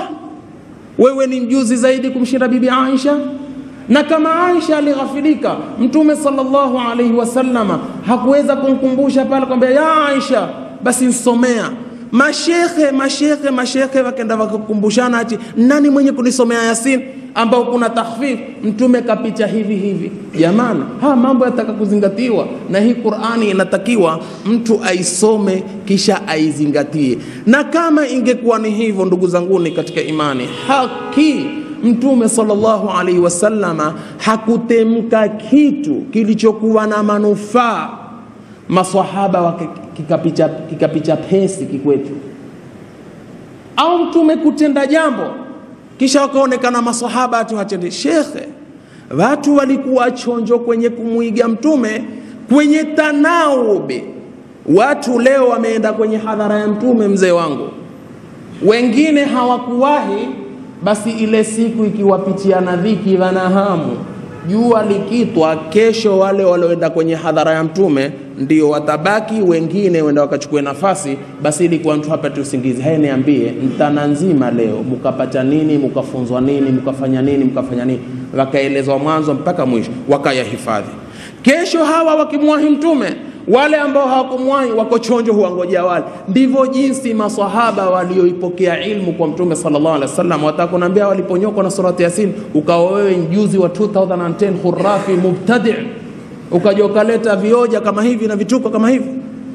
wewe ni mjuzi zaidi kumshinda bibi Aisha? Na kama Aisha alighafilika, Mtume sallallahu alaihi wasallama hakuweza kumkumbusha pale kwamba ya Aisha, basi nsomea. Mashekhe mashekhe mashekhe wakenda wakakumbushana, ati nani mwenye kunisomea Yasin ambao kuna takhfif, Mtume kapita hivi hivi. Jamani, haya mambo yataka kuzingatiwa, na hii Qur'ani inatakiwa mtu aisome kisha aizingatie. Na kama ingekuwa ni hivyo, ndugu zanguni katika imani, haki Mtume sallallahu alaihi wasallama hakutemka kitu kilichokuwa na manufaa, maswahaba wake kikapicha, kikapicha pesi kikwetu, au mtume kutenda jambo kisha wakaonekana maswahaba ati watende. Shekhe, watu walikuwa chonjo kwenye kumwiga mtume kwenye tanaubi. Watu leo wameenda kwenye hadhara ya mtume, mzee wangu, wengine hawakuwahi basi ile siku ikiwapitiana dhiki, wanahamu jua likitwa kesho, wale walioenda kwenye hadhara ya Mtume ndio watabaki, wengine wenda wakachukue nafasi. Basi ilikuwa mtu hapati usingizi, haya niambie, mtana nzima leo mkapata nini, mkafunzwa nini, mkafanya nini, mkafanya nini, wakaelezwa mwanzo mpaka mwisho, wakayahifadhi. Kesho hawa wakimwahi Mtume wale ambao hawakumwahi wako chonjo, huwangojea wale. Ndivyo jinsi maswahaba walioipokea ilmu kwa Mtume sallallahu alaihi wasallam. Watakunaambia waliponyokwa na surati Yasin, ukawa wewe mjuzi wa 2010 khurafi mubtadi, ukaja ukaleta vioja kama hivi na vituko kama hivi.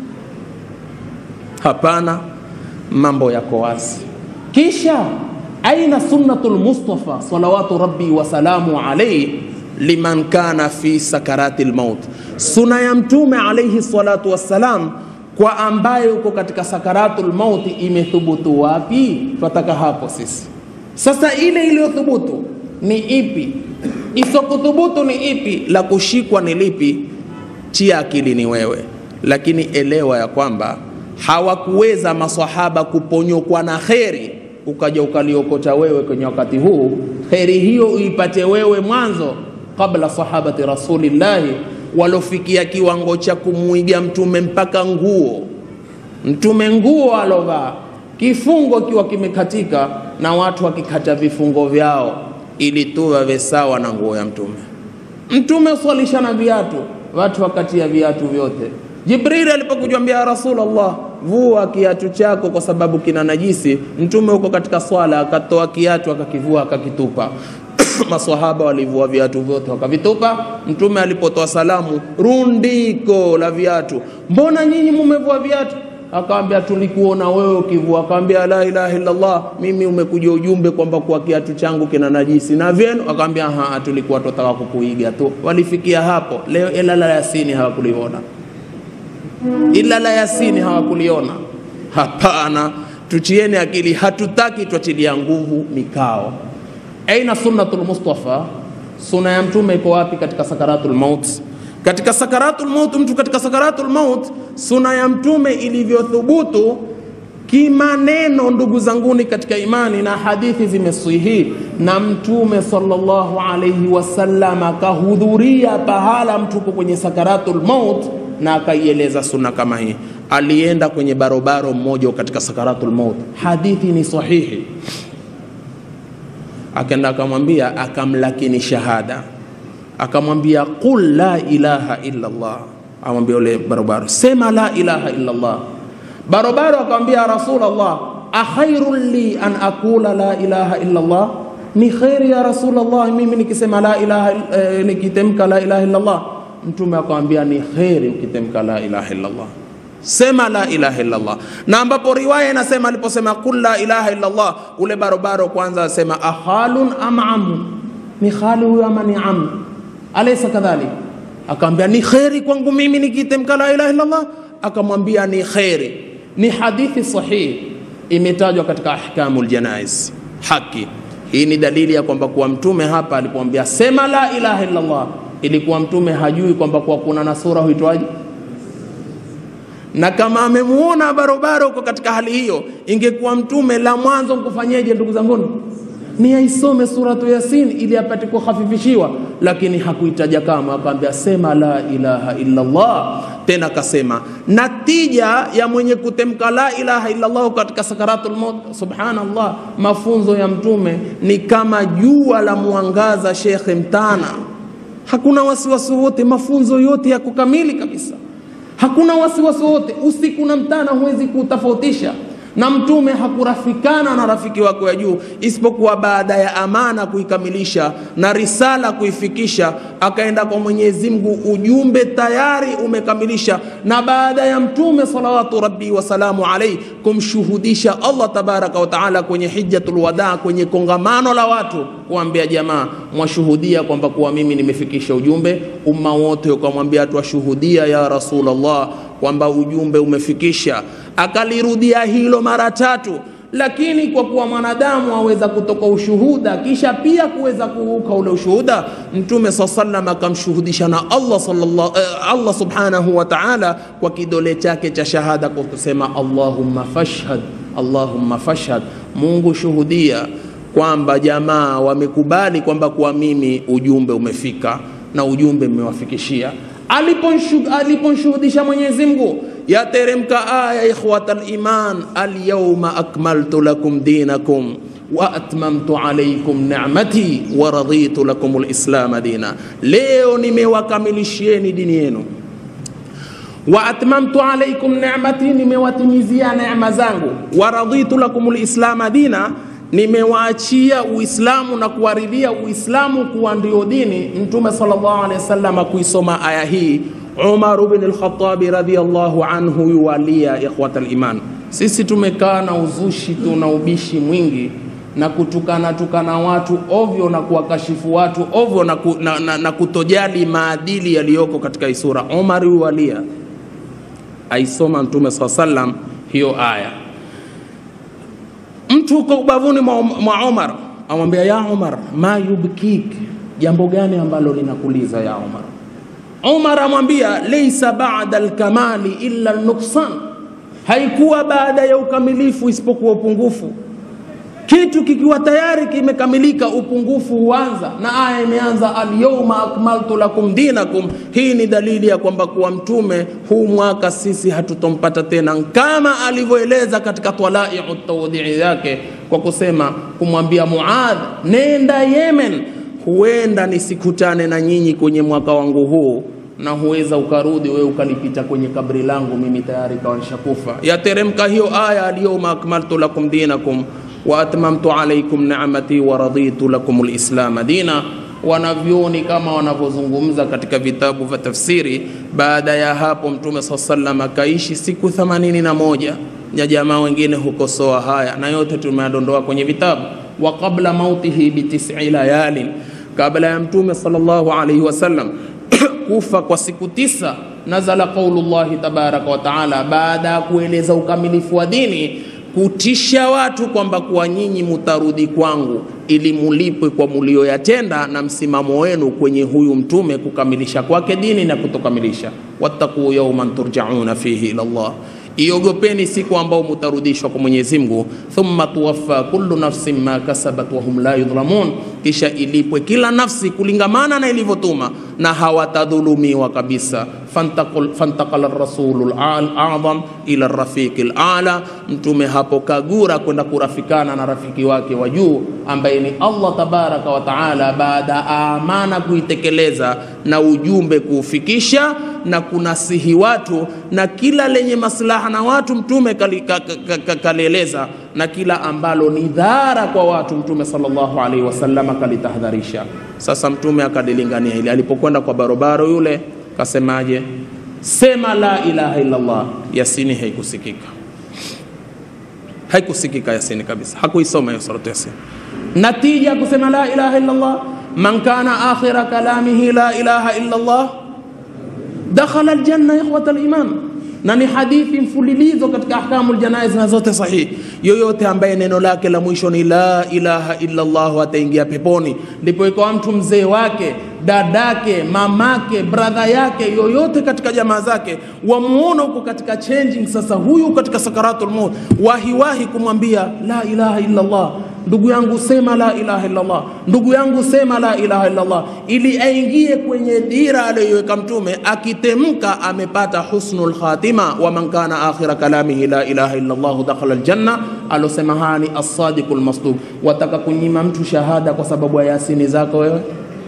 Hapana, mambo yako wazi. Kisha aina sunnatul Mustafa salawatu rabbi wasalamu alaihi liman kana fi sakarati lmaut, suna ya Mtume alaihi salatu wassalam kwa ambaye uko katika sakaratu lmauti imethubutu wapi? Twataka hapo sisi sasa. Ile iliyothubutu ni ipi? Isokuthubutu ni ipi? La kushikwa ni lipi? Chia akili ni wewe, lakini elewa ya kwamba hawakuweza maswahaba kuponyokwa na kheri ukaja ukaliokota wewe kwenye wakati huu, kheri hiyo uipate wewe mwanzo kabla sahabati rasulillahi walofikia kiwango cha kumwiga mtume mpaka nguo mtume nguo alovaa kifungo kiwa kimekatika na watu wakikata vifungo vyao ili tu wawe sawa na nguo ya mtume. Mtume swalisha na viatu, watu wakatia viatu vyote. Jibrili alipokujambia ya Rasulullah, vua kiatu chako kwa sababu kina najisi, mtume huko katika swala akatoa kiatu akakivua akakitupa maswahaba walivua viatu vyote wakavitupa. Mtume alipotoa salamu, rundiko la viatu, mbona nyinyi mumevua viatu? Akawambia, tulikuona wewe ukivua. Akawambia, la ilaha illallah, mimi umekuja ujumbe kwamba kwa kiatu changu kina najisi na vyenu. Akawambia, ha, tulikuwa tutaka kukuiga tu. Walifikia hapo. Leo ila la Yasini hawakuliona, ila la Yasini hawakuliona. Hapana, tuchieni akili, hatutaki twatilia nguvu mikao Aina sunnatul Mustafa, suna ya mtume iko wapi katika sakaratul maut? Katika sakaratul maut, mtu katika sakaratul maut, suna ya mtume ilivyothubutu kimaneno, ndugu zanguni katika imani, na hadithi zimesihi, na mtume sallallahu alayhi wasallam akahudhuria pahala mtu uko kwenye sakaratul maut na akaieleza suna kama hii. Alienda kwenye barobaro mmoja katika sakaratul maut, hadithi ni sahihi akaenda akamwambia, akamlakini shahada, akamwambia qul la ilaha illa Allah. Amwambia ule barobaro, sema la ilaha illa Allah. Barobaro akamwambia Rasulullah, akhairun li an aqula la ilaha illa Allah, ni khairi ya Rasulullah mimi nikisema la ilaha eh, nikitemka la ilaha illa Allah. Mtume akamwambia ni khairi ukitemka la ilaha illa Allah sema la ilaha illallah. Na ambapo riwaya inasema aliposema kul la ilaha illallah, ule barobaro kwanza asema ahalun am amu, ni khali huyo ama ni amu? Alaysa kadhalik? Akamwambia ni kheri kwangu mimi nikitemka la ilaha illallah. Akamwambia ni kheri. Ni hadithi sahihi, imetajwa katika ahkamul janaiz. Haki hii ni dalili ya kwamba kuwa mtume hapa alipomwambia sema la ilaha illallah, ilikuwa mtume hajui kwamba kuwa kuna na sura huitwaje na kama amemuona barobaro uko katika hali hiyo, ingekuwa mtume la mwanzo mkufanyeje? Ndugu zanguni, ni aisome suratu Yasin ili apate kuhafifishiwa, lakini hakuitaja kama, akaambia sema la ilaha illa Allah. Tena akasema natija ya mwenye kutemka la ilaha illa Allah katika sakaratul maut, subhanallah, mafunzo ya mtume ni kama jua la mwangaza, shekhe mtana, hakuna wasiwasi wote, mafunzo yote yako kamili kabisa hakuna wasiwasi wote, usiku na mtana huwezi kutofautisha. Na mtume hakurafikana na rafiki wako ya juu, isipokuwa baada ya amana kuikamilisha na risala kuifikisha, akaenda kwa Mwenyezi Mungu, ujumbe tayari umekamilisha, na baada ya mtume salawatu rabbi wasalamu alaihi kumshuhudisha Allah tabaraka wa taala kwenye hijjatul wadaa, kwenye kongamano la watu, kuambia jamaa, mwashuhudia kwamba kuwa mimi nimefikisha ujumbe. Umma wote ukamwambia, twashuhudia ya Rasulullah kwamba ujumbe umefikisha. Akalirudia hilo mara tatu, lakini kwa kuwa mwanadamu aweza kutoka ushuhuda kisha pia kuweza kuuka ule ushuhuda, Mtume saa sallam akamshuhudisha na Allah, sallallahu, eh, Allah subhanahu wa ta'ala kwa kidole chake cha shahada kwa kusema Allahumma fashhad, Allahumma fashhad, Mungu shuhudia kwamba jamaa wamekubali kwamba kwa mimi ujumbe umefika na ujumbe mmewafikishia. Aliponshuhudisha Mwenyezi Mungu, yateremka aya ikhwatal iman, alyawma akmaltu lakum dinakum wa atmamtu alaykum ni'mati wa raditu lakum lislama dina, leo nimewakamilishieni dini yenu wa atmamtu alaykum ni'mati, nimewatimizia neema zangu. Wa raditu lakum lislama dina, nimewaachia Uislamu na kuwaridhia Uislamu kuwa ndio dini. Mtume sallallahu alaihi wasallam kuisoma aya hii, Umar ibn al-Khattab radhiyallahu anhu yuwalia ikhwatal iman. Sisi tumekaa na uzushi, tuna ubishi mwingi na kutukana tukana watu ovyo na kuwakashifu watu ovyo na, ku, na, na, na kutojali maadili yaliyoko katika isura. Umar yuwalia aisoma Mtume saa sallam hiyo aya. Mtu uko ubavuni mwa, mwa Umar amwambia, ya Umar, ma yubkik, jambo gani ambalo linakuliza ya Umar? Umar amwambia, leisa bada alkamali illa nuksan, haikuwa baada ya ukamilifu isipokuwa upungufu. Kitu kikiwa tayari kimekamilika, upungufu huanza, na aya imeanza alyawma akmaltu lakum dinakum. Hii ni dalili ya kwamba kuwa mtume huu mwaka sisi hatutompata tena, kama alivyoeleza katika talaiu tawdii yake kwa kusema kumwambia Muadh, nenda Yemen, huenda nisikutane na nyinyi kwenye mwaka wangu huu na huweza ukarudi wewe ukalipita kwenye kabri langu, mimi tayari kawa nishakufa. Yateremka hiyo aya alyawma akmaltu lakum dinakum wa atmamtu alaykum ni'mati wa raditu lakum alislama dina. Wanavyoni kama wanavyozungumza katika vitabu vya tafsiri, baada ya hapo Mtume saa sallam akaishi siku themanini na moja ya jamaa wengine hukosoa haya, na yote tumeadondoa kwenye vitabu. Wa qabla mautihi bi tis'i layalin, kabla ya Mtume sallallahu alayhi wasallam kufa kwa siku tisa, nazala qaulullahi tabaraka wa taala, baada ya kueleza ukamilifu wa dini kutisha watu kwamba kuwa nyinyi mutarudi kwangu ili mulipwe kwa mulioyatenda na msimamo wenu kwenye huyu mtume kukamilisha kwake dini na kutokamilisha. wattaquu yawman turjauna fihi ila Allah, iogopeni siku ambao mutarudishwa kwa Mwenyezi Mungu. thumma tuwaffa kullu nafsin ma kasabat wa hum la yudhlamun, kisha ilipwe kila nafsi kulingamana na ilivyotuma na hawatadhulumiwa kabisa. Fantaqala rasulu al-a'zam ila rafiqi al-a'la, mtume hapo kagura kwenda kurafikana na rafiki wake wa juu ambaye ni Allah tabaraka wa taala, baada ya amana kuitekeleza na ujumbe kuufikisha na kunasihi watu na kila lenye maslaha na watu mtume kalieleza, na kila ambalo ni dhara kwa watu mtume sallallahu alaihi wasallam kalitahadharisha. Sasa mtume akadilingania hili alipokwenda kwa barobaro yule kasemaje? Sema la ilaha illallah. Yasini haikusikika, haikusikika Yasini kabisa, hakuisoma hiyo suratu Yasin. Natija kusema la ilaha illallah, man kana akhira kalamihi la ilaha illallah dakhala aljanna, ikhwata aliman. Na ni hadithi mfululizo katika ahkamu aljanaiz na zote sahihi. Yoyote ambaye neno lake la mwisho ni la ilaha illa Allah ataingia peponi. Ndipo ikawa mtu mzee wake, dadake, mamake, bradha yake, yoyote katika jamaa zake wamuona huko katika changing, sasa huyu katika sakaratul maut, wahiwahi kumwambia la ilaha illa Allah ndugu yangu sema la ilaha illallah, ndugu yangu sema la ilaha illallah, ili aingie kwenye dira aliyoiweka Mtume. Akitemka amepata husnul khatima, wa man kana akhira kalamihi la ilaha illallah dakhala aljanna. Alosema haya ni as-sadiqul masduq. Wataka kunyima mtu shahada kwa sababu ya yasini zako wewe?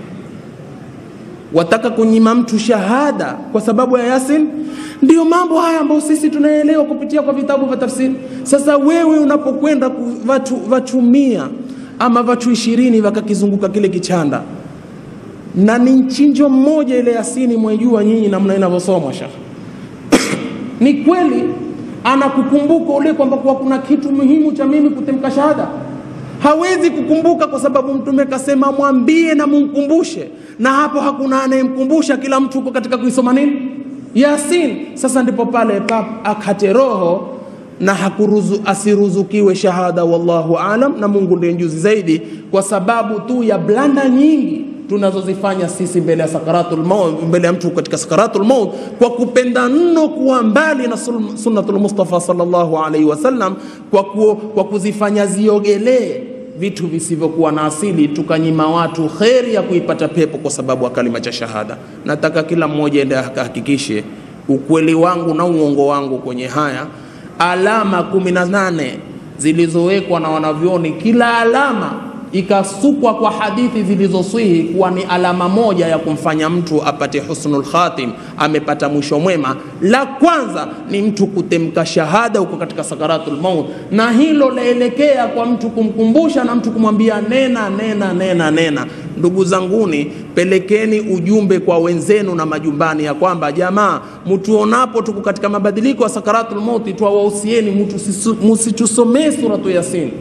Wataka kunyima mtu shahada kwa sababu ya yasin? Ndiyo mambo haya ambayo sisi tunaelewa kupitia kwa vitabu vya tafsiri. Sasa wewe unapokwenda watu, watu mia ama watu ishirini wakakizunguka kile kichanda na ni mchinjo mmoja ile yasini, mwejua nyinyi namna inavyosomwa shekh ni kweli anakukumbuka ule kwamba kuwa kuna kitu muhimu cha mimi kutemka shahada hawezi kukumbuka kwa sababu mtume kasema mwambie na mumkumbushe, na hapo hakuna anayemkumbusha, kila mtu uko katika kuisoma nini Yasin. Sasa ndipo pale pap akate roho na hakuruzu, asiruzukiwe shahada, wallahu alam, na Mungu ndiye mjuzi zaidi, kwa sababu tu ya blanda nyingi tunazozifanya sisi mbele ya sakaratul maut, mbele ya mtu katika sakaratul maut, kwa kupenda mno kuwa mbali na sunnatul Mustafa sallallahu alaihi wasallam, kwa, ku, kwa kuzifanya ziogelee vitu visivyokuwa na asili, tukanyima watu kheri ya kuipata pepo kwa sababu ya kalima cha shahada. Nataka kila mmoja ende akahakikishe ukweli wangu na uongo wangu kwenye haya alama kumi na nane zilizowekwa na wanavyoni, kila alama ikasukwa kwa hadithi zilizoswihi kuwa ni alama moja ya kumfanya mtu apate husnul khatim, amepata mwisho mwema. La kwanza ni mtu kutemka shahada huko katika sakaratul maut, na hilo laelekea kwa mtu kumkumbusha na mtu kumwambia nena, nena, nena, nena. Ndugu zanguni, pelekeni ujumbe kwa wenzenu na majumbani ya kwamba jamaa, mtuonapo tuko katika mabadiliko ya sakaratul maut, twawahusieni mtu msitusomee suratu Yasin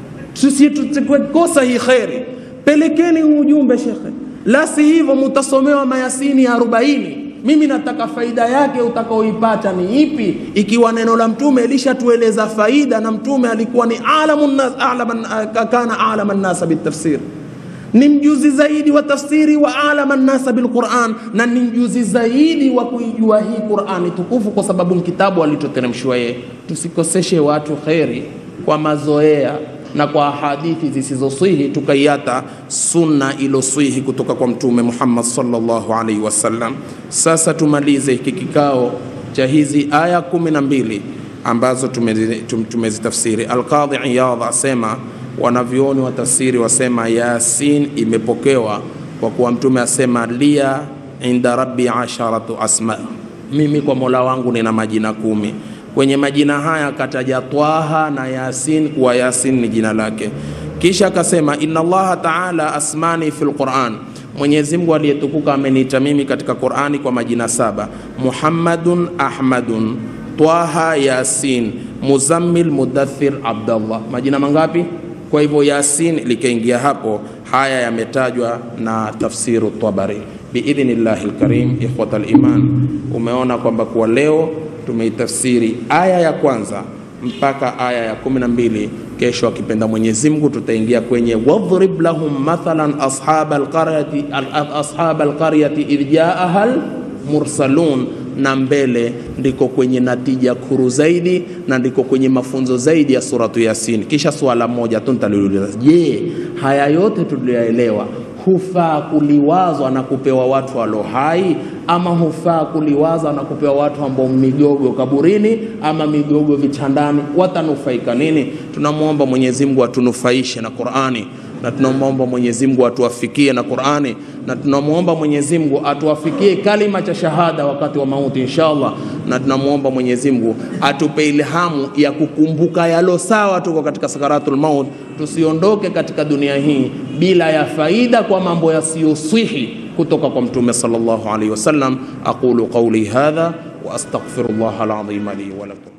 tusikosa hii kheri, pelekeni ujumbe shekhe, la si hivyo mutasomewa mayasini ya arobaini. Mimi nataka faida yake utakaoipata ni ipi, ikiwa neno la mtume lishatueleza faida, na mtume alikuwa ni alamun nas, alaman, kana alama nnasa bitafsir ni mjuzi zaidi wa tafsiri wa alama nnasa bilquran, na ni mjuzi zaidi wa kuijua hii Qurani tukufu, kwa sababu kitabu alichoteremshwa yeye. Tusikoseshe watu kheri kwa mazoea na kwa hadithi zisizoswihi tukaiata sunna iloswihi kutoka kwa Mtume Muhammad sallallahu alaihi wasallam. Sasa tumalize hiki kikao cha hizi aya kumi na mbili ambazo tumezitafsiri. Alqadhi Iyadh asema, wanavyoni wa tafsiri wasema Yasin imepokewa kwa kuwa Mtume asema lia inda rabbi asharatu asma, mimi kwa mola wangu nina majina kumi kwenye majina haya akataja Twaha na Yasin kuwa Yasin ni jina lake, kisha akasema inna Allaha taala asmani fil Quran, Mwenyezi Mungu aliyetukuka ameniita mimi katika Qurani kwa majina saba: Muhammadun, Ahmadun, Twaha, Yasin, Muzammil, Mudathir, Abdallah. Majina mangapi? Kwa hivyo Yasin likaingia hapo. Haya yametajwa na tafsiru Tabari biidhnillahi lkarim. Ikhwata liman, umeona kwamba kwa leo tumeitafsiri aya ya kwanza mpaka aya ya kumi na mbili. Kesho akipenda Mwenyezi Mungu tutaingia kwenye wadhrib lahum mathalan ashab alqaryati ashab alqaryati idh jaaha almursalun, na mbele ndiko kwenye natija kuru zaidi na ndiko kwenye mafunzo zaidi ya suratu Yasin. Kisha swala moja tu nitaliuliza, je, haya yote tuliyoelewa hufaa kuliwazwa na kupewa watu walio hai ama hufaa kuliwaza na kupewa watu ambao migogo kaburini ama migogo vitandani, watanufaika nini? Tunamwomba Mwenyezi Mungu atunufaishe na Qur'ani, na tunamwomba Mwenyezi Mungu atuwafikie na Qur'ani, na tunamwomba Mwenyezi Mungu atuwafikie kalima cha shahada wakati wa mauti inshallah, na tunamwomba Mwenyezi Mungu atupe ilhamu ya kukumbuka yalo sawa, tuko katika sakaratul maut, tusiondoke katika dunia hii bila ya faida kwa mambo yasiyoswihi kutoka kwa Mtume sallallahu alaihi wasallam. Aqulu qawli hadha wa astaghfirullah alazim li wa lakum.